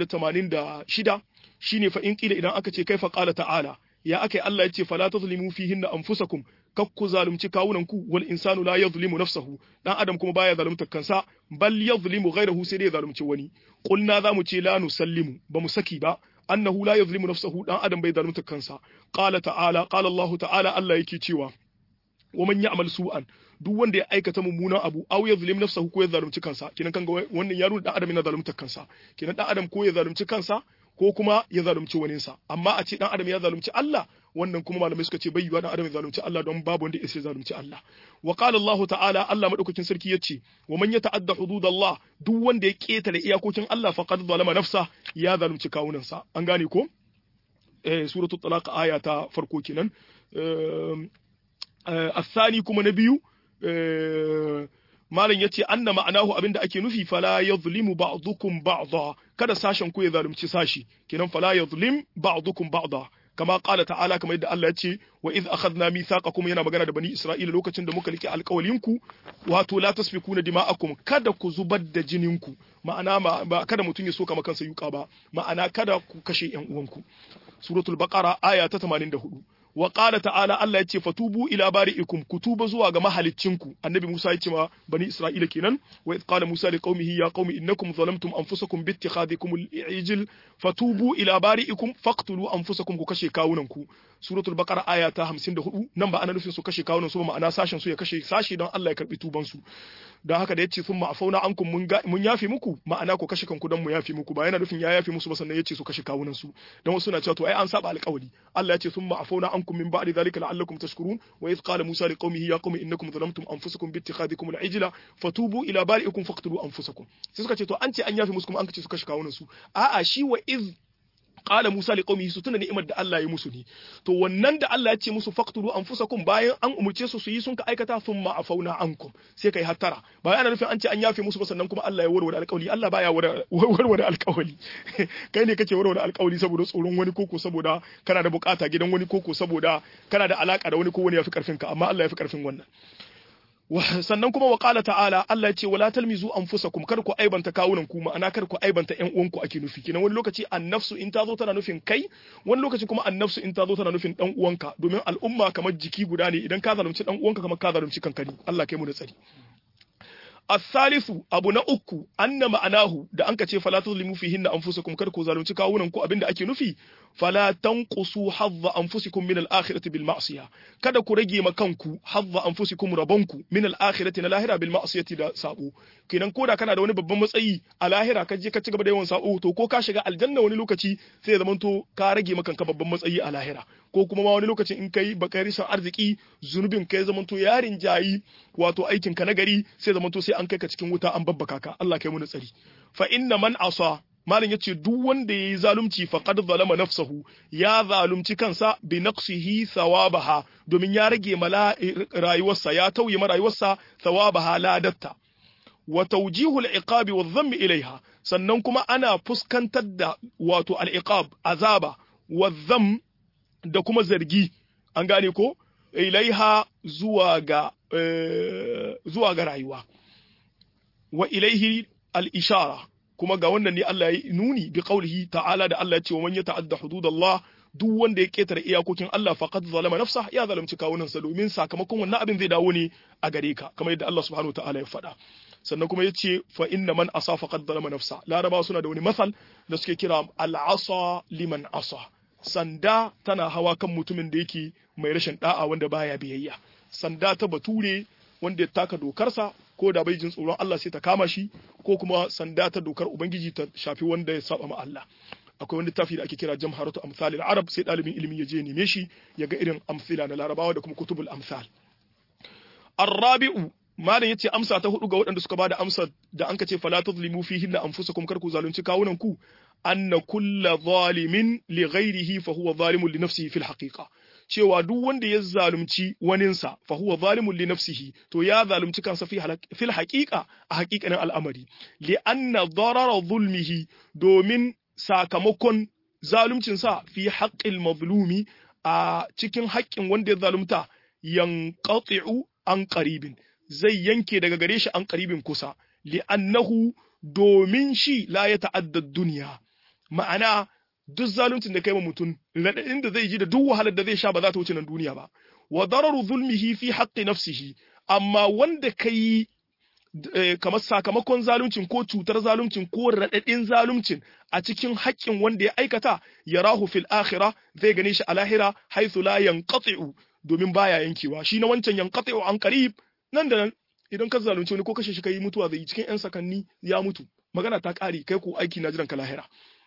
Speaker 1: 386 shine fa in kila idan aka ce kaifa qala ta'ala ya akai Allah ya ce fala tazlimu fihin anfusakum kakku zalunci kawunan ku wal insanu la yazlimu nafsahu dan adam kuma baya zalunta kansa bal yazlimu ghayrahu sai dai zalunci wani qulna zamu ce la nusallimu ba mu saki ba annahu la yazlimu nafsahu dan adam bai zalunta kansa qala ta'ala qala Allah ta'ala Allah yake cewa wa man ya'mal su'an duk wanda ya aikata mummunan abu aw ya zalim nafsahu ko ya zalunci kansa kinan kan wannan ya nuna dan adam yana zalunta kansa kinan dan adam ko ya zalunci kansa ko kuma ya zalunci waninsa amma a ce dan adam ya zalunci Allah wannan kuma malamai suka ce bai yiwa dan adam ya zalunci Allah don babu wanda ya zalunci Allah wa qala Allah ta'ala Allah madaukakin sarki yace wa man yata'adda hududallah duk wanda ya ketare iyakokin Allah faqad zalama nafsa ya zalunci kawunansa an gane ko eh suratul talaq aya ta farko kenan الثاني kuma na biyu malam yace anna ma'anahu abinda ake nufi fala yadhlimu ba'dukum ba'dha kada sashen ku ya zalunci sashi kenan fala yadhlim ba'dukum ba'dha kama qala ta'ala kamar yadda Allah ya ce wa iz akhadna mithaqakum yana magana da bani Isra'ila lokacin da muka rike alƙawalin ku wato la tasfikuna dima'akum kada ku zubar da jinin ku ma'ana ba kada mutun ya soka maka kansa yuka ba ma'ana kada ku kashe ƴan uwanku suratul baqara aya ta 84 wa qala ta'ala Allah ya ce fatubu ila bari'ikum kutuba zuwa ga mahaliccinku annabi Musa ya ce ma bani Isra'ila kenan wa id qala Musa li qaumihi ya qaumi innakum zalamtum anfusakum bi ittikhadikum al-ijl fatubu ila bari'ikum faqtulu anfusakum ku kashe kawunanku suratul baqara aya ta 54 nan ba ana nufin su kashe kawunan su ba ma'ana sashen su ya kashe sashi don Allah ya karbi tuban su don haka da yace sun ma'afauna ankum mun mun yafi muku ma'ana ku kashe kanku don mu yafi muku ba yana nufin ya yafi musu ba sannan yace su kashe kawunan su don wasu na cewa to ai an saba alƙawari Allah ya ce sun ma'afauna ankum min ba'di dhalika la'allakum tashkurun wa idh qala Musa liqaumihi ya qaumi innakum zalamtum anfusakum bi ittikhadikum al-ijla fatubu ila bari'ikum faqtulu anfusakum sai suka ce to an ce an yafi musu kuma an ce su kashe kawunan su a'a shi wa idh qala Musa li qaumihi su tuna ni'imar da Allah ya musu ne to wannan da Allah ya ce musu faqtulu anfusakum bayan an umurce su su yi sun ka aikata thumma afauna ankum sai kai hattara bayan ana nufin an ce an yafe musu ba sannan kuma Allah ya warware alƙawari Allah baya warware alƙawari kai ne kake warware alƙawari saboda tsoron wani koko saboda kana da bukata gidan wani koko saboda kana da alaka da wani ko wani ya fi karfin ka amma Allah ya fi karfin wannan sannan kuma wa qala ta'ala Allah ya ce wala talmizu anfusakum kar ku aibanta kawunan ku ma'ana kar ku aibanta ƴan uwanku ake nufi kinan wani lokaci annafsu in ta zo tana nufin kai wani lokaci kuma annafsu in ta zo tana nufin dan uwanka domin al'umma kamar jiki guda ne idan ka zalunci dan uwanka kamar ka zalunci kanka ne Allah kai mu da tsari الثالث abu na uku anna ma'anahu da anka ce fala tuzlimu fihinna anfusakum kar ku zalunci kawunan ku abinda ake nufi fala tanqusu hadha anfusikum min al-akhirati bil ma'siyah kada ku rage ma kanku hadha anfusikum rabanku min al-akhirati na lahira bil ma'siyati da sabo kenan koda kana da wani babban matsayi a lahira ka je ka ci gaba da yawan sabo to ko ka shiga aljanna wani lokaci sai ya zamanto ka rage maka kanka babban matsayi a lahira ko kuma ma wani lokacin in kai baka rishin arziki zunubin kai zamanto yarin jayi wato aikin ka nagari sai zamanto sai an kai ka cikin wuta an babbaka ka Allah kai mu tsari fa inna man asa malam yace duk wanda yayi zalunci faqad zalama nafsahu ya zalunci kansa bi naqsihi thawabaha domin ya rage mala rayuwarsa ya tauye ma rayuwarsa thawabaha ladatta wa tawjihul iqabi wa dhammi ilaiha sannan kuma ana fuskantar da wato al-iqab azaba wa dhamm da kuma zargi an gane ko ilaiha zuwa ga zuwa ga rayuwa wa ilaihi al-ishara kuma ga wannan ne Allah ya nuni bi qaulihi ta'ala da Allah ya ce wa man yata'adda hududallah duk wanda ya ketare iyakokin Allah faqad zalama nafsa ya zalunci kawunan sa domin sakamakon wannan abin zai dawo ne a gare ka kamar yadda Allah subhanahu ta'ala ya faɗa sannan kuma yace fa inna man asa faqad zalama nafsa laraba suna da wani masal da suke kira al-asa liman asa sanda tana hawa kan mutumin da yake mai rashin da'a wanda baya biyayya sanda ta bature wanda ya taka dokarsa ko da bai jin tsoron Allah sai ta kama shi ko kuma sanda ta dokar ubangiji ta shafi wanda ya saba ma Allah akwai wani tafi da ake kira jamharatu amsalil arab sai dalibin ilimi ya je neme shi ya ga irin amsila na larabawa da kuma kutubul amsal arrabi'u malam yace amsa ta hudu ga waɗanda suka bada amsa da an ce fala tuzlimu fihi la anfusakum kar ku zalunci kawunan ku anna kulla zalimin li ghairihi fa huwa zalimun li nafsihi fil haqiqa cewa duk wanda ya zalunci waninsa fa huwa zalimun li nafsihi to ya zalunci kansa fi fil haqiqa a haqiqanin al'amari li anna darara zulmihi domin sakamakon zaluncin sa fi haqqil mazlumi a cikin haƙƙin wanda ya zalunta yanqati'u an qaribin zai yanke daga gare shi an qaribin kusa li annahu domin shi la ya ta'adda duniya ma'ana duk zaluncin da kai ma mutum raɗaɗin da zai ji da duk wahalar da zai sha ba za ta wuce nan duniya ba wa dararu zulmihi fi haqqi nafsihi amma wanda kai kamar sakamakon zaluncin ko cutar zaluncin ko raɗaɗin zaluncin a cikin haƙƙin wanda ya aikata yarahu fil akhirah zai gane shi a lahira haythu la yanqati'u domin baya yankewa shi na wancan yanqati'u an qarib nan da nan idan ka zalunci wani ko kashe shi kai mutuwa zai yi cikin yan sakanni ya mutu magana ta ƙare kai ko aiki na jiran ka lahira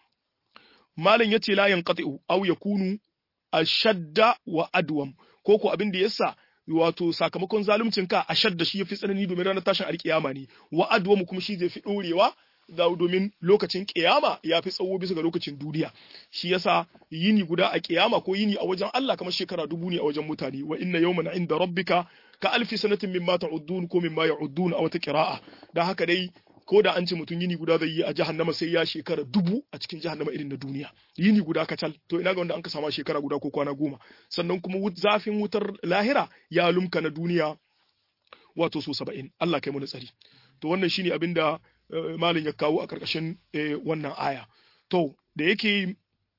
Speaker 1: malam yace la yanqati'u aw yakunu ashadda wa adwam ko ko abin da yasa wato sakamakon zaluncin ka ashadda shi yafi tsanani domin ranar tashin alkiyama ne wa adwam kuma shi zai fi dorewa da domin lokacin kiyama ya fi tsawo bisa ga lokacin duniya shi yasa yini guda a kiyama ko yini a wajen Allah kamar shekara dubu ne a wajen mutane wa inna yawman inda rabbika ka alfi sanatin mimma ta'uddun ko mimma ya'uddun a wata qira'a dan haka dai ko da an ce mutum yini guda zai yi a jahannama sai ya shekara dubu a cikin jahannama irin na duniya yini guda kacal to ina ga wanda an ka sama shekara guda ko kwana goma sannan kuma zafin wutar lahira ya lumka na duniya wato so saba'in Allah kai mu tsari to wannan shine abin da malin ya kawo a karkashin wannan aya to da yake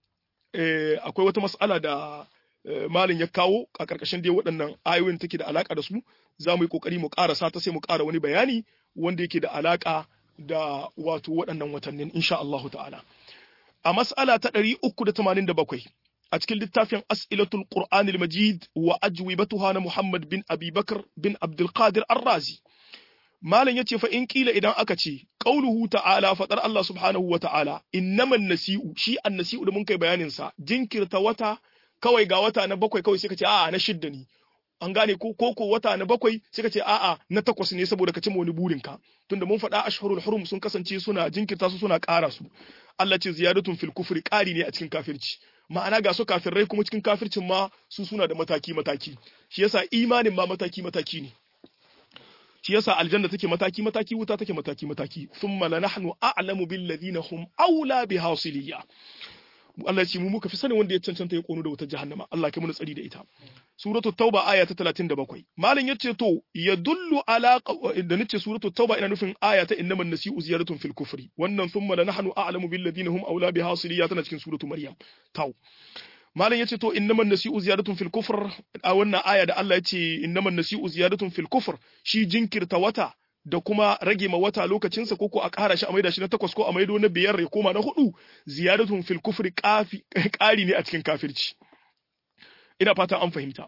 Speaker 1: akwai wata mas'ala da malin ya kawo a karkashin dai waɗannan ayoyin take da alaka da su za mu yi kokari mu ƙarasa ta sai mu ƙara wani bayani wanda yake da alaka da wato waɗannan watannin insha Allahu ta'ala. A mas'ala ta ɗari uku da tamanin da bakwai a cikin littafin As'ilatul Qur'anil Majid wa ajwibatuha na Muhammad bin Abi Bakar bin Abdul Qadir Ar-Razi. Malam yace fa in kila idan aka ce qauluhu ta'ala fadar Allah subhanahu wa ta'ala innaman nasi'u shi an-nasi'u da mun kai bayanin sa jinkirta wata kawai ga wata na bakwai kawai sai ka ce a'a na shidda ne an gane ko ko wata na bakwai sai ka ce a'a na takwas ne saboda ka cimma wani burin ka tunda mun faɗa ashhurul hurum sun kasance suna jinkirta su suna ƙara su Allah ce ziyadatun fil kufri ƙari ne a cikin kafirci ma'ana ga su kafirai kuma cikin kafircin ma su suna da mataki mataki shi yasa imanin ma mataki mataki ne shi yasa aljanna take mataki mataki wuta take mataki mataki thumma lanahnu a'lamu bil ladina hum aula biha siliya Allah ce mu muka fi sanin wanda ya cancanta ya kono da wutar jahannama Allah kai mu tsari da ita suratul tauba aya ta 37 malam yace to yadullu ala da nace suratul tauba ina nufin aya ta innaman nasi'u ziyaratun fil kufri wannan thumma la nahnu a'lamu bil ladina hum aula biha siliya tana cikin suratul maryam tau malam yace to innaman nasi'u ziyaratun fil kufr a wannan aya da Allah yace innaman nasi'u ziyaratun fil kufr shi jinkirta wata da kuma rage ma wata lokacinsa ko ko a ƙara shi a maida shi na takwas ko a maido na biyar ya koma na hudu ziyaratun fil kufri ƙari ne a cikin kafirci ina fata an fahimta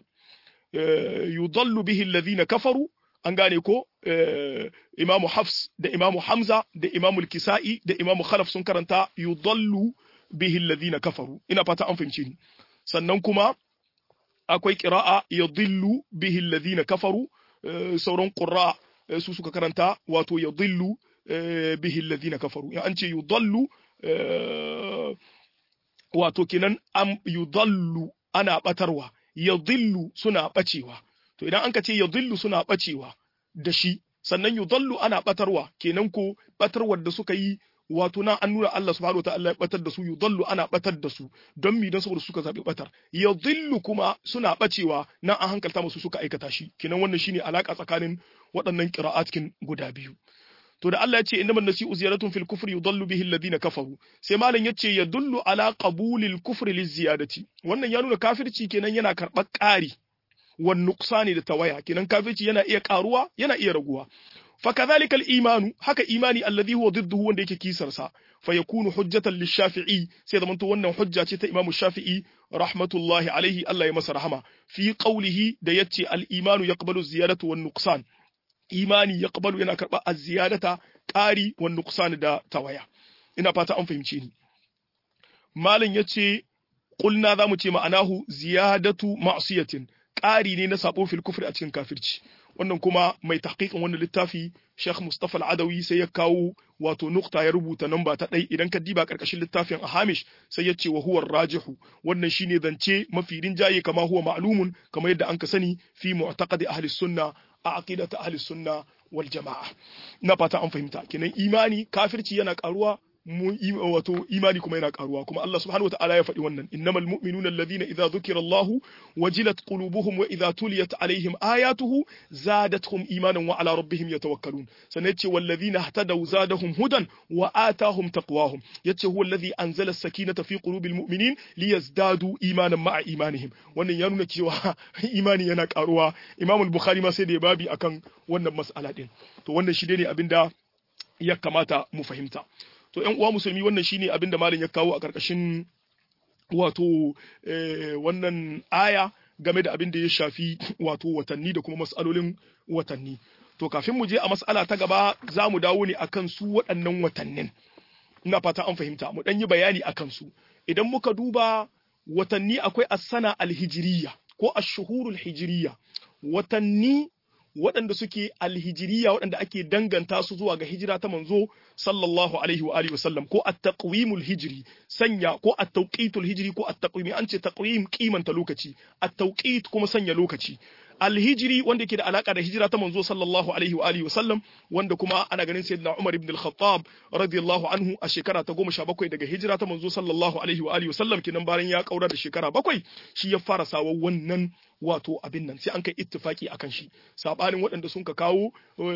Speaker 1: yudallu bihi alladhina kafaru an gane ko imamu hafs da imamu hamza da imamu kisa'i da imamu khalaf sun karanta yudallu bihi alladhina kafaru ina fata an fahimce ni sannan kuma akwai qira'a yudillu bihi alladhina kafaru sauran qurra su suka karanta wato ya dillu bihi alladhina kafaru ya an ce yudallu wato kenan am yudallu ana batarwa ya dillu suna bacewa to idan an ka ce ya dillu suna bacewa da shi sannan yudallu ana batarwa kenan ko batarwar da suka yi wato nan an nuna Allah subhanahu wa ta'ala ya batar da su yudallu ana batar da su don mi don saboda suka zabi batar yadhillu kuma suna bacewa nan an hankalta musu suka aikata shi kenan wannan shine alaka tsakanin waɗannan qira'atkin guda biyu to da Allah ya ce innamal nasi'u ziyaratun fil kufri yudallu bihi alladhina kafaru sai malam yace yadullu ala qabulil kufri liziyadati wannan ya nuna kafirci kenan yana karɓar ƙari wan nuqsani da tawaya kenan kafirci yana iya ƙaruwa yana iya raguwa fakadhalika al-imanu haka imani alladhi huwa didduhu wanda yake kisar sa fayakunu hujjatan lish-shafi'i sai zaman to wannan hujja ce ta Imam Shafi'i rahmatullahi alaihi Allah ya masa rahama fi qawlihi da yace al-imanu yaqbalu ziyadatu wan nuqsan imani yaqbalu yana karba az-ziyadata qari wan nuqsan da tawaya ina fata an fahimce ni malam yace qulna zamu ce ma'anahu ziyadatu ma'siyatin ƙari ne na sabo fil kufri a cikin kafirci wannan kuma mai tahqiqin wannan littafi Sheikh Mustafa Al-Adawi sai ya kawo wato nukta ya rubuta namba ta ɗai idan ka diba karkashin littafin a Hamish sai ya ce wa huwa rajihu wannan shine zance mafi rinjaye kama huwa ma'lumun kamar yadda an ka sani fi mu'taqadi ahli sunna a aqidati ahli sunna wal jama'a na fata an fahimta kenan imani kafirci yana karuwa mu wato imani kuma yana karuwa kuma Allah subhanahu wataala ya faɗi wannan innamal mu'minuna alladhina idza dhukira Allah wajilat qulubuhum wa idza tuliyat alaihim ayatuhu zadatuhum imanan wa ala rabbihim yatawakkalun sannan yace walladhina ihtadaw zadahum hudan wa atahum taqwahum yace huwa alladhi anzala as-sakinata fi qulubil mu'minin liyazdadu imanan ma'a imanihim wannan ya nuna cewa imani yana karuwa Imam al-Bukhari ma sai da ya babi akan wannan mas'ala din to wannan shi ne abinda ya kamata mu fahimta to ƴan uwa musulmi wannan shine abin da malam ya kawo a ƙarƙashin wato wannan aya game da abin da ya shafi wato watanni da kuma mas'alolin watanni to kafin mu je a mas'ala ta gaba za mu dawo ne akan su waɗannan watannin ina fata an fahimta mu ɗan yi bayani akan su idan muka duba watanni akwai as-sana al-hijriya ko ash-shuhurul hijriya watanni waɗanda suke alhijiriya waɗanda ake danganta su zuwa ga hijira ta manzo sallallahu alaihi wa alihi wasallam ko at-taqwimul hijri sanya ko at-tawqitul hijri ko at-taqwim an ce taqwim kimanta lokaci at-tawqit kuma sanya lokaci alhijiri wanda ke da alaka da hijira ta manzo sallallahu alaihi wa alihi wasallam wanda kuma ana ganin sayyidina Umar ibn al-Khattab radiyallahu anhu a shekara ta 17 daga hijira ta manzo sallallahu alaihi wa alihi wasallam kinan bayan ya kaura da shekara bakwai shi ya fara sawa wannan wato abin nan sai an kai ittifaki akan shi sabanin waɗanda sun ka kawo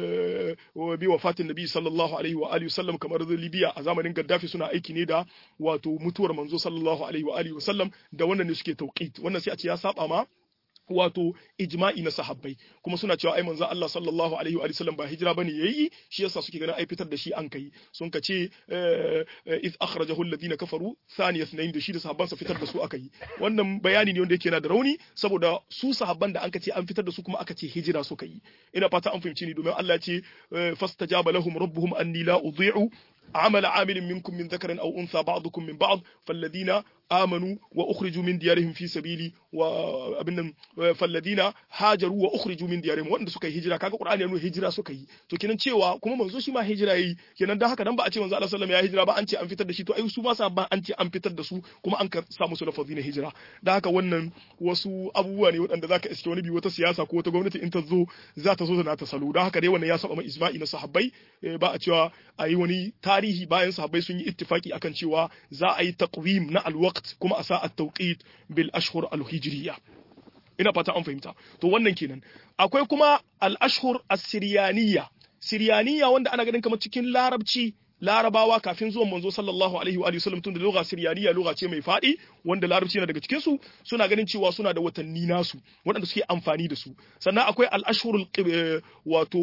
Speaker 1: bi wafatin nabi sallallahu alaihi wa alihi wasallam kamar Libya a zamanin Gaddafi suna aiki ne da wato mutuwar manzo sallallahu alaihi wa alihi wasallam da wannan ne suke tauqit wannan sai a ce ya saba ma wato ijma'i na sahabbai kuma suna cewa ai manzo Allah sallallahu alaihi wa sallam ba hijira bane yayi shi yasa suke ganin ai fitar da shi an kai sun ka ce iz akhrajahu alladhina kafaru thani ithnain da shi da sahabban sa fitar da su aka yi wannan bayani ne wanda yake na da rauni saboda su sahabban da anka ce an fitar da su kuma aka ce hijira suka yi ina fata an fahimci ni domin Allah ya ce fastajaba lahum rabbuhum anni la udhi'u عمل عامل منكم من ذكر أو أنثى بعضكم من بعض فالذين آمنوا وأخرجوا من ديارهم في سبيلي وابن فالذين هاجروا وأخرجوا من ديارهم وأن suka yi hijira kaga Qur'ani ya nuna hijira suka yi to kenan cewa kuma manzo shi ma hijira yayi kenan dan haka dan ba a ce manzo Allah sallallahu alaihi wasallam ya hijira ba an ce an fitar da shi to ai su ma sabban an ce an fitar da su kuma an ka sa musu lafazi na hijira dan haka wannan wasu abubuwa ne waɗanda zaka iske wani bi wata siyasa ko wata gwamnati in ta zo za ta zo da ta salo dan haka dai wannan ya saba ma ijma'i na sahabbai ba a cewa a yi wani tarihi bayan sahabbai sun yi ittifaki akan cewa za a yi taqwim na alwaqt kuma a sa at-tawqit bil ashhur al-hijriya ina fata an fahimta to wannan kenan akwai kuma al-ashhur as-siryaniyya siryaniyya wanda ana ganin kamar cikin larabci larabawa kafin zuwan manzo sallallahu alaihi wa sallam tun da lugha siryaniya lugha ce mai faɗi wanda larabci na daga cikin su suna ganin cewa suna da watanni nasu waɗanda suke amfani da su sannan akwai al-ashhurul wato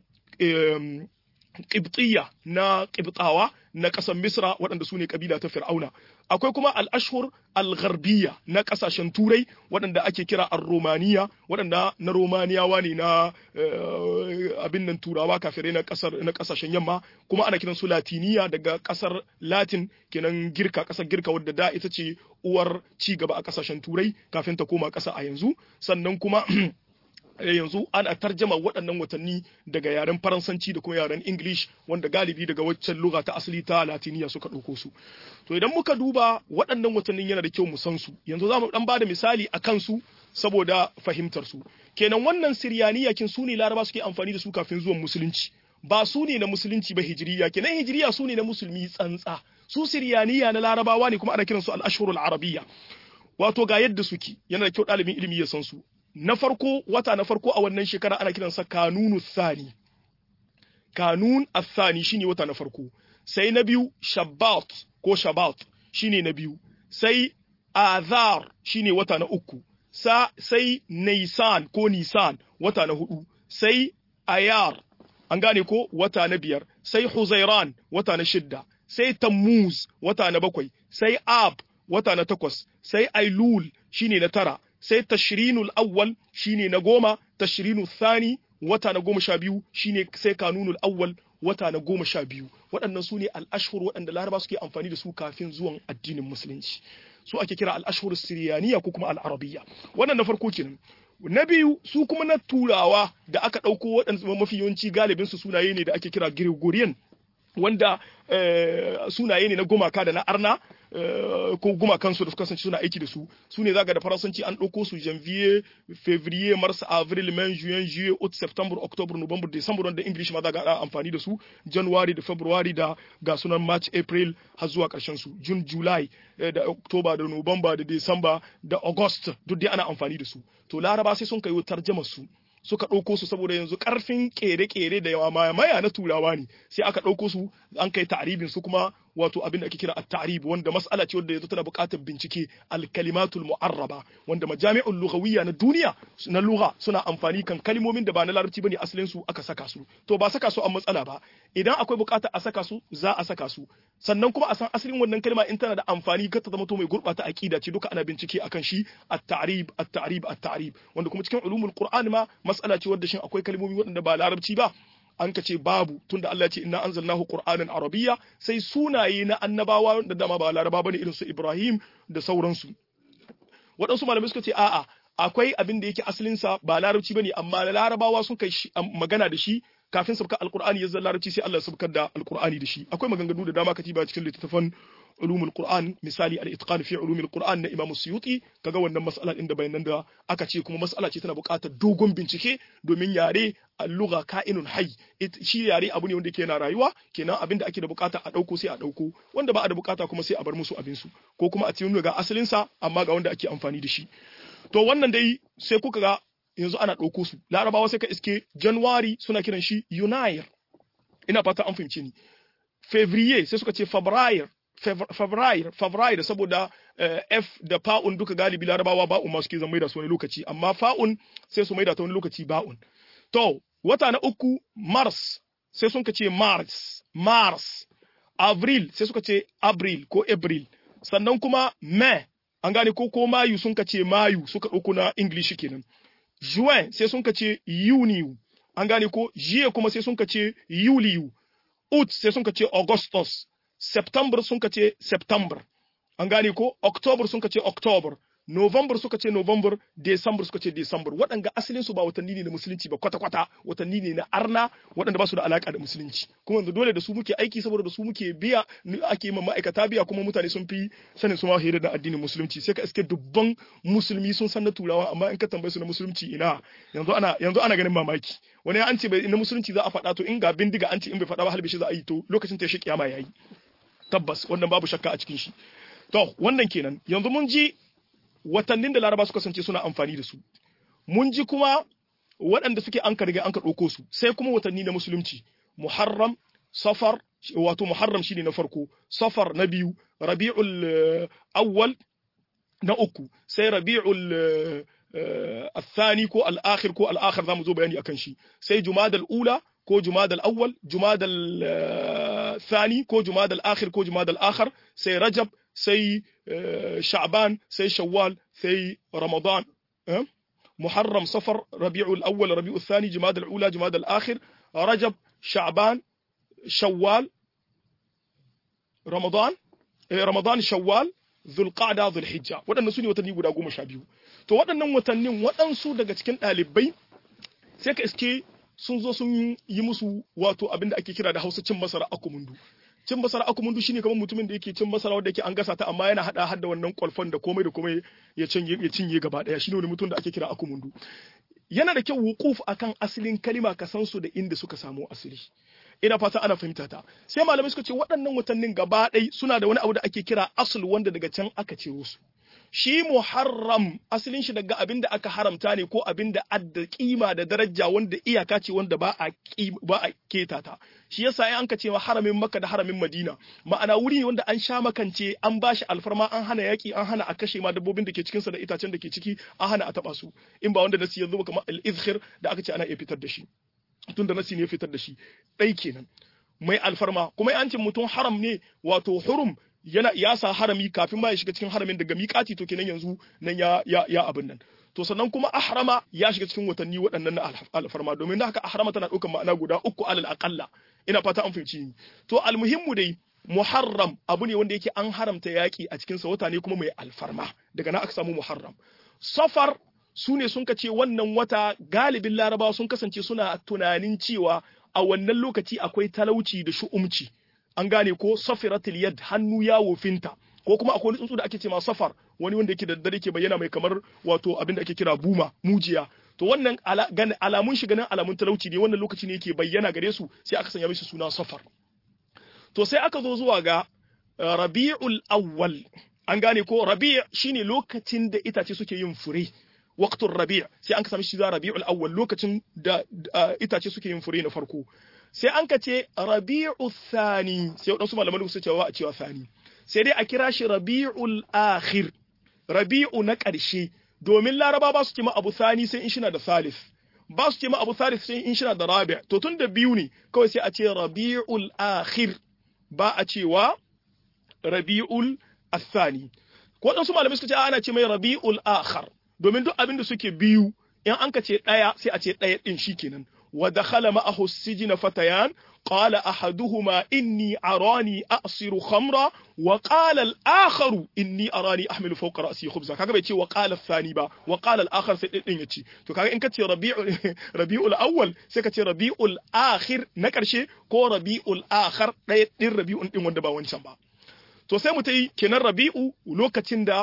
Speaker 1: Qibtiyya na Qibtawa na ƙasar Misra waɗanda su ne ƙabila ta Fir'auna. Akwai kuma al'ashhur al-gharbiyya na ƙasashen Turai waɗanda ake kira ar-Romaniya waɗanda na Romaniyawa ne na abin nan Turawa kafirai na ƙasar na ƙasashen yamma kuma ana kiran su Latiniya daga ƙasar Latin kenan Girka ƙasar Girka wadda da ita ce uwar ci gaba a ƙasashen Turai kafin ta koma ƙasa a yanzu sannan kuma yanzu ana tarjama waɗannan watanni daga yaren faransanci da kuma yaren english wanda galibi daga waccan lugha ta asali ta latiniya suka ɗauko su to idan muka duba waɗannan watannin yana da kyau mu san su yanzu za mu ɗan ba da misali a kansu saboda fahimtar su kenan wannan siryaniya kin su ne laraba suke amfani da su kafin zuwan musulunci ba su ne na musulunci ba hijiriya kenan hijiriya su ne na musulmi tsantsa su siryaniya na larabawa ne kuma ana kiransu al-ashhurul arabiyya wato ga yadda suke yana da kyau ɗalibin ilimi ya san su na farko wata na farko a wannan shekara ana kiransa kanunu thani kanun athani shine wata na farko sai na biyu shabbat ko shabat shine na biyu sai azar shine wata na uku sa sai nisan ko nisan wata na hudu sai ayar an gane ko wata na biyar sai huzairan wata na shidda sai tammuz wata na bakwai sai ab wata na takwas sai ailul shine na tara sai tashrinul awwal shine na goma tashrinu thani wata na goma sha biyu shine sai kanunul awwal wata na goma sha biyu waɗannan su ne al'ashhur waɗanda laraba suke amfani da su kafin zuwan addinin musulunci su ake kira al'ashhur siriyaniya ko kuma al'arabiyya wannan na farko kenan na biyu su kuma na turawa da aka ɗauko waɗanda mafi yawanci galibin su sunaye ne da ake kira gregorian wanda sunaye ne na gumaka da na arna ko gumakansu da suka kasance suna aiki da su su ne zaga da faransanci an ɗauko su janvier février mars avril mai juin juillet août septembre october november december wanda english ma zaga ana amfani da su january da february da ga sunan march april har zuwa ƙarshen su june july da october da november da december da august duk dai ana amfani da su to laraba sai sun kai tarjama su suka ɗauko su saboda yanzu ƙarfin ƙere-ƙere da yawa maya na turawa ne sai aka ɗauko su an kai ta'aribin su kuma wato abin da ake kira at-ta'rib wanda mas'ala ce wanda yanzu tana buƙatar bincike al-kalimatul mu'arraba wanda majami'ul lughawiyya na duniya na lugha suna amfani kan kalmomin da ba na larabci bane asalin su aka saka su to ba saka su an matsala ba idan akwai buƙatar a saka su za a saka su sannan kuma a san asalin wannan kalma in tana da amfani kar ta zama to mai gurɓata aqida ce duka ana bincike akan shi at-ta'rib at-ta'rib at-ta'rib wanda kuma cikin ulumul qur'an ma mas'ala ce wadda shin akwai kalmomi waɗanda ba larabci ba an ka ce babu tunda Allah ya ce inna anzalnahu qur'anan arabiyya sai sunaye na annabawa da dama ba laraba bane irin su Ibrahim da sauransu waɗansu malamai suka ce a'a akwai abin da yake asalin sa ba larabci bane amma larabawa sun kai magana da shi kafin sabka alqur'ani ya larabci sai Allah ya sabkar da alqur'ani da shi akwai maganganu da dama katiba cikin littattafan ulumul qur'an misali al-itqan fi ulumul qur'an na imam suyuti kaga wannan mas'ala din da bayanan da aka ce kuma mas'ala ce tana buƙatar dogon bincike domin yare al-lugha ka'inun hayy shi yare abu ne wanda yake yana rayuwa kenan abinda ake da buƙata a dauko sai a dauko wanda ba a da buƙata kuma sai a bar musu abin su ko kuma a cikin ga asalin sa amma ga wanda ake amfani da shi to wannan dai sai kuka ga yanzu ana dauko su larabawa sai ka iske january suna kiran shi yunair ina fata an fahimce ni fevrier sai suka ce fabrair Fabrair, Fabrair saboda F da fa'un duka galibi larabawa ba'un ma suke zan maida su wani lokaci, amma fa'un sai su maida ta wani lokaci ba'un. To, wata na uku Mars sai sun ce Mars, Mars, Avril sai suka ce Abril ko April, sannan kuma May, an gane ko ko Mayu sun ce Mayu suka ɗauko na English kenan. Juin sai sun ce Yuniyu, an gane ko Jiye kuma sai sun ce Yuliyu, Août sai sun ce Augustus, September sun ka ce September, an gane ko October sun ka ce October, November suka ce November, December suka ce December. Waɗanda asalin su ba watanni ne na musulunci ba kwata-kwata, watanni ne na arna waɗanda ba su da alaka da musulunci. Kuma yanzu dole da su muke aiki saboda da su muke biya ake ma ma'aikata biya kuma mutane sun fi sanin su ma hira da addinin musulunci. Sai ka iske dubban musulmi sun san na turawa amma in ka tambaye su na musulunci ina yanzu ana yanzu ana ganin mamaki. Wani an ce bai na musulunci za a faɗa to in ga bindiga an ce in bai faɗa ba halbishi za a yi to lokacin ta shi kiyama yayi. Tabbas wannan babu shakka a cikin shi. To wannan kenan yanzu mun ji watannin da laraba suka sance suna amfani da su mun ji kuma waɗanda suke an riga an ka ɗauko su sai kuma watanni na musulunci muharram safar wato muharram shine na farko safar na biyu rabi'ul awwal na uku sai rabi'ul الثاني كو الآخر كو الآخر ذا مزو بياني أكن شي سي جماد الأولى كو جماد الأول جماد الثاني كو جماد الآخر كو جماد الآخر سي رجب سي شعبان سي شوال سي رمضان محرم صفر ربيع الأول ربيع الثاني جماد الأولى جماد الآخر رجب شعبان شوال رمضان رمضان شوال zulqa'da zulhijja waɗannan su ne watanni guda goma sha biyu to waɗannan watannin waɗansu daga cikin ɗalibai sai ka iske sun zo sun yi musu wato abin da ake kira da hausa cin masara akumundu cin masara akumundu shine kamar mutumin da yake cin masara wanda yake an gasa ta amma yana hada hada wannan kwalfan da komai da komai ya cinye ya cinye gaba daya shine wani mutum da ake kira akumundu yana da kyau wuquf akan asalin kalima ka san su da inda suka samu asali ina fata ana fahimta ta sai malamai suka ce waɗannan watannin gaba ɗai suna da wani abu da ake kira asul wanda daga can aka ciro su shi muharram asalin shi daga abin da aka haramta ne ko abin da adda kima da daraja wanda iyaka ce wanda ba a ba a keta ta shi yasa ai an ka ce haramin makka da haramin madina ma'ana wuri ne wanda an sha makance an bashi alfarma an hana yaki an hana a kashe ma dabbobin da ke cikin sa da itacen da ke ciki an hana a taba su in ba wanda nasi yanzu kamar al-izkhir da aka ce ana iya fitar da shi tunda nasi ne fitar da shi ɗai kenan mai alfarma kuma yancin mutum haram ne wato hurum yana ya sa harami kafin ma ya shiga cikin haramin daga miƙati to kenan yanzu nan ya ya ya abin nan to sannan kuma ahrama ya shiga cikin watanni waɗannan na alfarma domin haka ahrama tana ɗaukar ma'ana guda uku alal aqalla ina fata an fahimci ni to almuhimmu dai muharram abu ne wanda yake an haramta yaƙi a cikinsa wata ne kuma mai alfarma daga nan aka samu muharram safar su ne sun ce wannan wata galibin larabawa sun kasance suna tunanin cewa a wannan lokaci akwai talauci da shu'umci an gane ko safiratul yad hannu ya wofinta ko kuma akwai wani tsuntsu da ake ce ma safar wani wanda yake da dare ke bayyana mai kamar wato abin da ake kira buma mujiya to wannan alamun shi ganin alamun talauci ne wannan lokaci ne yake bayyana gare su sai aka sanya mishi suna safar to sai aka zo zuwa ga rabi'ul awwal an gane ko rabi' shine lokacin da itace suke yin fure waqtul rabi' sai an ka sami shi za rabi'ul awwal lokacin da itace suke yin fure na farko sai an ka ce rabi'u thani sai wadansu malaman su cewa a cewa thani sai dai a kira shi rabi'ul akhir rabi'u na ƙarshe domin laraba ba su ce ma abu thani sai in shina da salif ba su ce ma abu salif sai in shina da rabi' to tun da biyu ne kawai sai a ce rabi'ul akhir ba a cewa rabi'ul athani ko wadansu malamai suka ce ana ce mai rabi'ul akhar domin duk abin da suke biyu in an ka ce ɗaya sai a ce ɗaya ɗin shi kenan wa dakhala ma'ahu sijina fatayan qala ahaduhuma inni arani a'siru khamra wa qala al-akhar inni arani ahmilu fawqa ra'si khubza kaga bai ce wa qala ath-thani ba wa qala al-akhar sai ɗin yace to kaga in ka ce rabi'ul rabi'ul awwal sai ka ce rabi'ul akhir na karshe ko rabi'ul akhar ɗaya ɗin rabi'un ɗin wanda ba wancan ba to sai mu ta yi kenan rabi'u lokacin da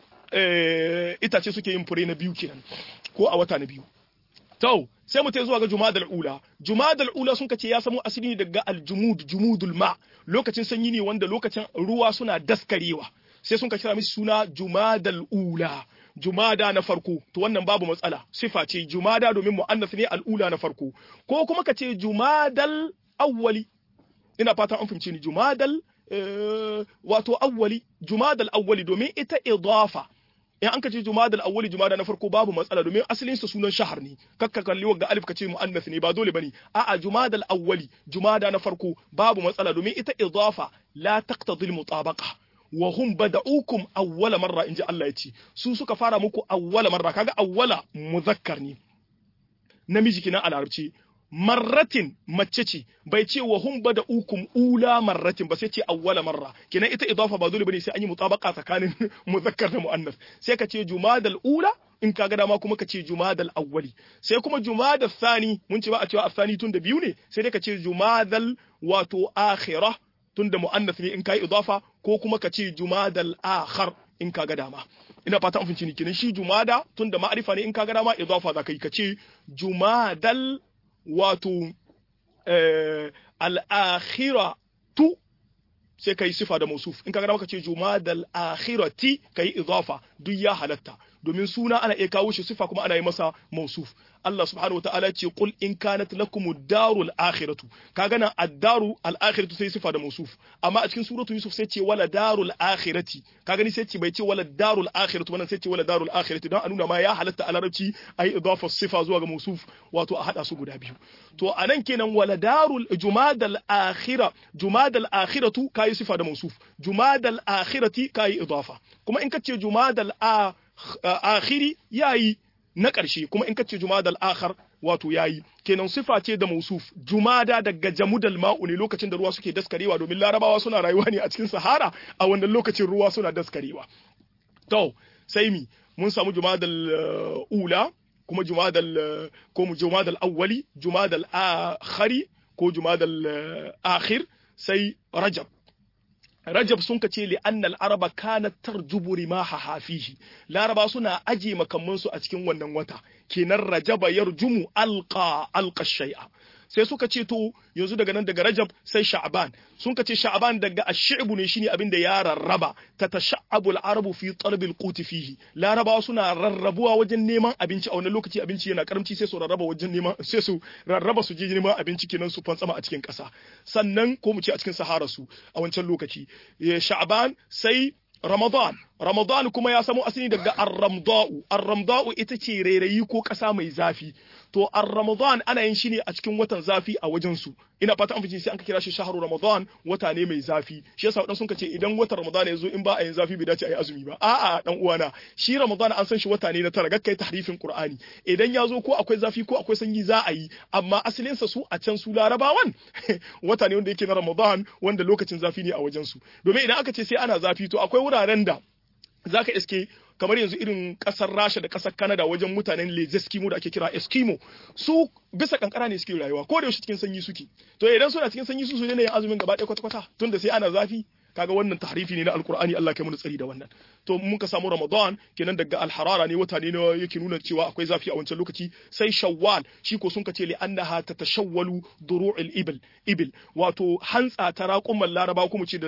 Speaker 1: itace suke yin fure na biyu kenan ko a wata na biyu to sai mu ta zuwa ga jumadal ula jumadal ula sun kace ya samu asali ne daga aljumud jumudul ma lokacin sanyi ne wanda lokacin ruwa suna daskarewa sai sun ka kira mishi suna jumadal ula jumada na farko to wannan babu matsala sifa ce jumada domin muannas ne al'ula na farko ko kuma ka ce jumadal awwali ina fatan an fahimce ni jumadal wato awwali jumadal awwali domin ita idafa in an ka ce jumadal awwali jumada na farko babu matsala domin asalin sa sunan shahar ne kakka kalli wanga alif ka ce muannas ne ba dole bane a'a jumadal awwali jumada na farko babu matsala domin ita idafa la taqtadi al mutabaqa wa hum bada'ukum awwala marra inji Allah ya ce su suka fara muku awwala marra kaga awwala muzakkar ne namiji kina a larabci marratin mace ce bai ce wa hum bada ukum ula marratin ba sai ce awwala marra kenan ita idafa ba dole bane sai an yi mutabaka tsakanin muzakkar da muannas sai ka ce jumadal ula in ka ga dama kuma ka ce jumadal awwali sai kuma jumadal thani mun ce ba a cewa athani tun da biyu ne sai dai ka ce jumadal wato akhirah tun da muannas ne in kai idafa ko kuma ka ce jumadal akhar in ka ga dama ina fata an finci ni kenan shi jumada tun da ma'arifa ne in ka ga dama idafa za ka yi ka ce jumadal wato al'akhira tu sai ka yi sifa da mausuf in ka gana maka ce jumadal akhirati ka yi idafa duk ya halatta domin suna ana iya kawo shi sifa kuma ana yi masa mausuf Allah subhanahu wa ta'ala ce qul in kanat lakum darul akhiratu ka gana ad-daru al-akhiratu sai sifa da mausuf amma a cikin suratu yusuf sai ce wala darul akhirati ka gani sai ce bai ce wala darul akhiratu wannan sai ce wala darul akhirati don a nuna ma ya halatta a larabci ayi idafa sifa zuwa ga mausuf wato a hada su guda biyu to anan kenan wala darul jumadal akhira jumadal akhiratu kai sifa da mausuf jumadal akhirati kai idafa kuma in ka ce jumadal akhiri yayi na ƙarshe kuma in kace jumadal akhar wato yayi kenan sifa ce da mausuf jumada daga jamudal ma'u ne lokacin da ruwa suke daskarewa domin larabawa suna rayuwa ne a cikin sahara a wannan lokacin ruwa suna daskarewa to sai mi mun samu jumadal ula kuma jumadal ko mu jumadal awwali jumadal akhari ko jumadal akhir sai rajab Rajab sun kace li annal araba kanat tarjubu rimaha hafihi Laraba suna aje makamansu a cikin wannan wata kenan rajaba yarjumu alqa alqa shay'a sai suka ce to yanzu daga nan daga Rajab sai Sha'ban sun kace Sha'ban daga ash-shi'bu ne shine abinda ya rarraba tatasha'abu al-arabu fi talab al-qut fihi Larabawa suna rarrabuwa wajen neman abinci a wannan lokaci abinci yana karamci sai su rarraba wajen neman sai su rarraba su je neman abinci kenan su fantsama a cikin ƙasa sannan ko mu ce a cikin Sahara su a wancan lokaci Sha'ban sai Ramadan Ramadan kuma ya samo asali daga ar-ramda'u ar-ramda'u ita ce rairayi ko ƙasa mai zafi to ar-ramadan ana yin shi ne a cikin watan zafi a wajen su ina fata an fice sai an kira shi shahru ramadan wata ne mai zafi shi yasa wadan sun ce idan watan ramadan ya zo in ba a yin zafi bai dace a yi azumi ba a'a dan uwana shi ramadan an san shi wata ne na tara gakkai tahrifin qur'ani idan ya zo ko akwai zafi ko akwai sanyi za a yi amma asalin sa su a can su larabawan wata ne wanda yake na ramadan wanda lokacin zafi ne a wajen su domin idan aka ce sai ana zafi to akwai wuraren da zaka iske kamar yanzu irin kasar Rasha da kasar Canada wajen mutanen Les Eskimo da ake kira Eskimo su bisa kankara ne suke rayuwa ko da yaushe cikin sanyi suke to idan suna cikin sanyi su su ne yin azumin gaba ɗaya kwata kwata tunda sai ana zafi kaga wannan tahrifi ne na alkur'ani Allah kai mu tsari da wannan to mun ka samu ramadan kenan daga alharara ne wata ne na yake nuna cewa akwai zafi a wancan lokaci sai shawwal shi ko sun kace li annaha tatashawwalu duru'il ibil ibil wato hantsa ta raƙumman laraba kuma ce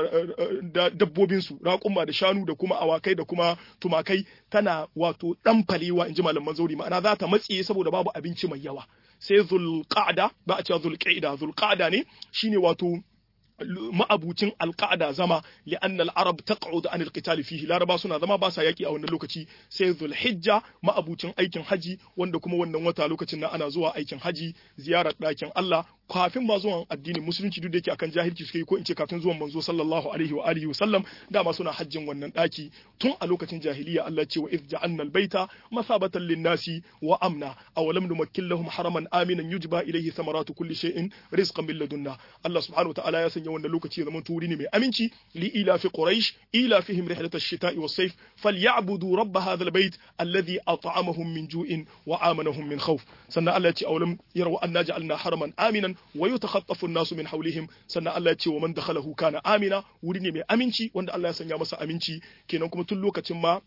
Speaker 1: da dabbobin su raƙumma da shanu da kuma awakai da kuma tumakai tana wato dan falewa inji malaman zauri ma'ana za ta matsiye saboda babu abinci mai yawa sai zulqa'da ba a cewa zulqa'ida zulqa'da ne shine wato ma'abucin alƙa'ada zama li'anna al-arab taq'ud an al-qital fihi laraba suna zama ba sa yaki a wannan lokaci sai zulhijja ma'abucin aikin haji wanda kuma wannan wata lokacin nan ana zuwa aikin haji ziyarar ɗakin Allah kafin ma zuwan addinin musulunci duk da yake akan jahilci suka yi ko in ce kafin zuwan manzo sallallahu alaihi wa alihi wa sallam dama suna hajjin wannan ɗaki tun a lokacin jahiliya Allah ce wa idh ja'alna al-baita masabatan lin-nasi wa amna aw lam numakkil lahum haraman aminan yujba ilayhi thamaratu kulli shay'in rizqan min ladunna Allah subhanahu wa ta'ala ya sanya wannan lokaci ya zama turi ne mai aminci li ila fi quraish ila fihim rihlat ash-shita'i was-sayf falyabudu rabb hadha al-bayt alladhi at'amahum min ju'in wa amanahum min khawf sannan Allah ya ce awalam yaraw anna ja'alna haraman aminan wa yatakhaffafu an-nasu min hawlihim sannan Allah ya ce wa man dakhalahu kana amina wuri ne mai aminci wanda Allah ya sanya masa aminci kenan kuma tun lokacin ma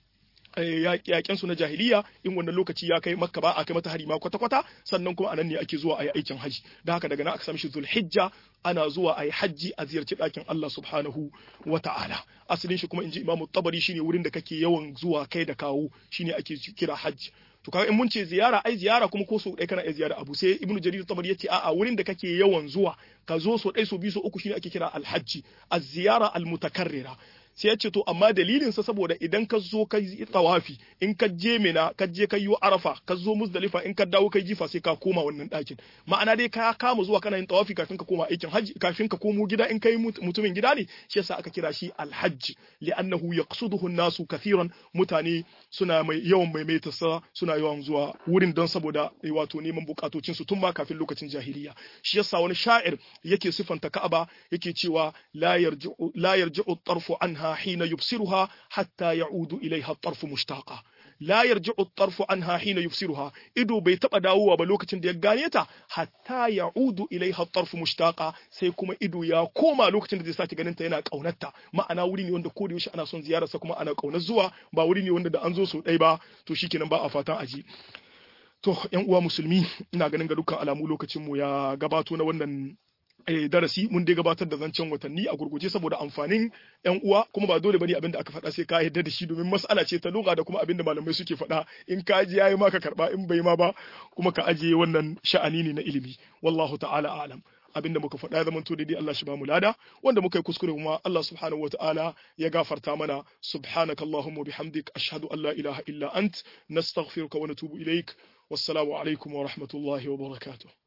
Speaker 1: yaƙen su na jahiliya in wannan lokaci ya kai makka ba a kai mata hari ma kwata kwata sannan kuma anan ne ake zuwa a yi aikin haji da haka daga nan aka sami shi zulhijja ana zuwa a yi hajji a ziyarci ɗakin Allah subhanahu wa ta'ala asalin shi kuma in ji imamu tabari shine wurin da kake yawan zuwa kai da kawo shine ake kira hajji to kaga in mun ce ziyara ai ziyara kuma ko so ɗaya kana iya ziyara abu sai ibnu jarir tabari yace a'a wurin da kake yawan zuwa ka zo so ɗaya so biyu so uku shine ake kira alhajji az-ziyara al-mutakarrira sai ya ce to amma dalilinsa saboda idan ka zo ka yi tawafi in ka je mina ka je ka yi arafa ka zo musdalifa in ka dawo kai jifa sai ka koma wannan ɗakin ma'ana dai ka kama zuwa kana yin tawafi kafin ka koma aikin hajji kafin ka komo gida in kai mutumin gida ne shi yasa aka kira shi alhajj li'annahu yaqsuduhu an-nasu kathiran mutane suna mai yawan maimaita sa suna yawan zuwa wurin don saboda wato neman bukatocin su tun ma kafin lokacin jahiliya shi yasa wani sha'ir yake sifanta Ka'aba yake cewa la yarji'u la yarji'u tarfu anha حين يبصرها حتى يعود إليها الطرف مشتاقا لا يرجع الطرف عنها حين يبصرها ido bai taba dawowa ba lokacin da ya gane ta hatta ya'udu ilaiha tarfu mushtaqa sai kuma ido ya koma lokacin da zai sake ganin ta yana kaunarta ma'ana wuri ne wanda ko da yaushe ana son ziyarar sa kuma ana kaunar zuwa ba wuri ne wanda da an zo so dai ba to shikenan ba a fatan aji to yan uwa musulmi ina ganin ga dukkan alamu lokacin mu ya gabato na wannan darasi mun dai gabatar da zancen watanni a gurguje saboda amfanin yan uwa kuma ba dole bane abinda aka faɗa sai ka yarda da shi domin mas'ala ce ta lugha da kuma abinda malamai suke faɗa in ka ji yayi ma ka karba in bai ma ba kuma ka ajiye wannan sha'ani ne na ilimi wallahu ta'ala a'lam abinda muka faɗa ya zamanto daidai Allah shi ba mu lada wanda muka yi kuskure kuma Allah subhanahu wataala ya gafarta mana subhanakallahumma bihamdik ashhadu an la ilaha illa ant nastaghfiruka wa natubu ilaik wassalamu alaikum wa rahmatullahi wa barakatuh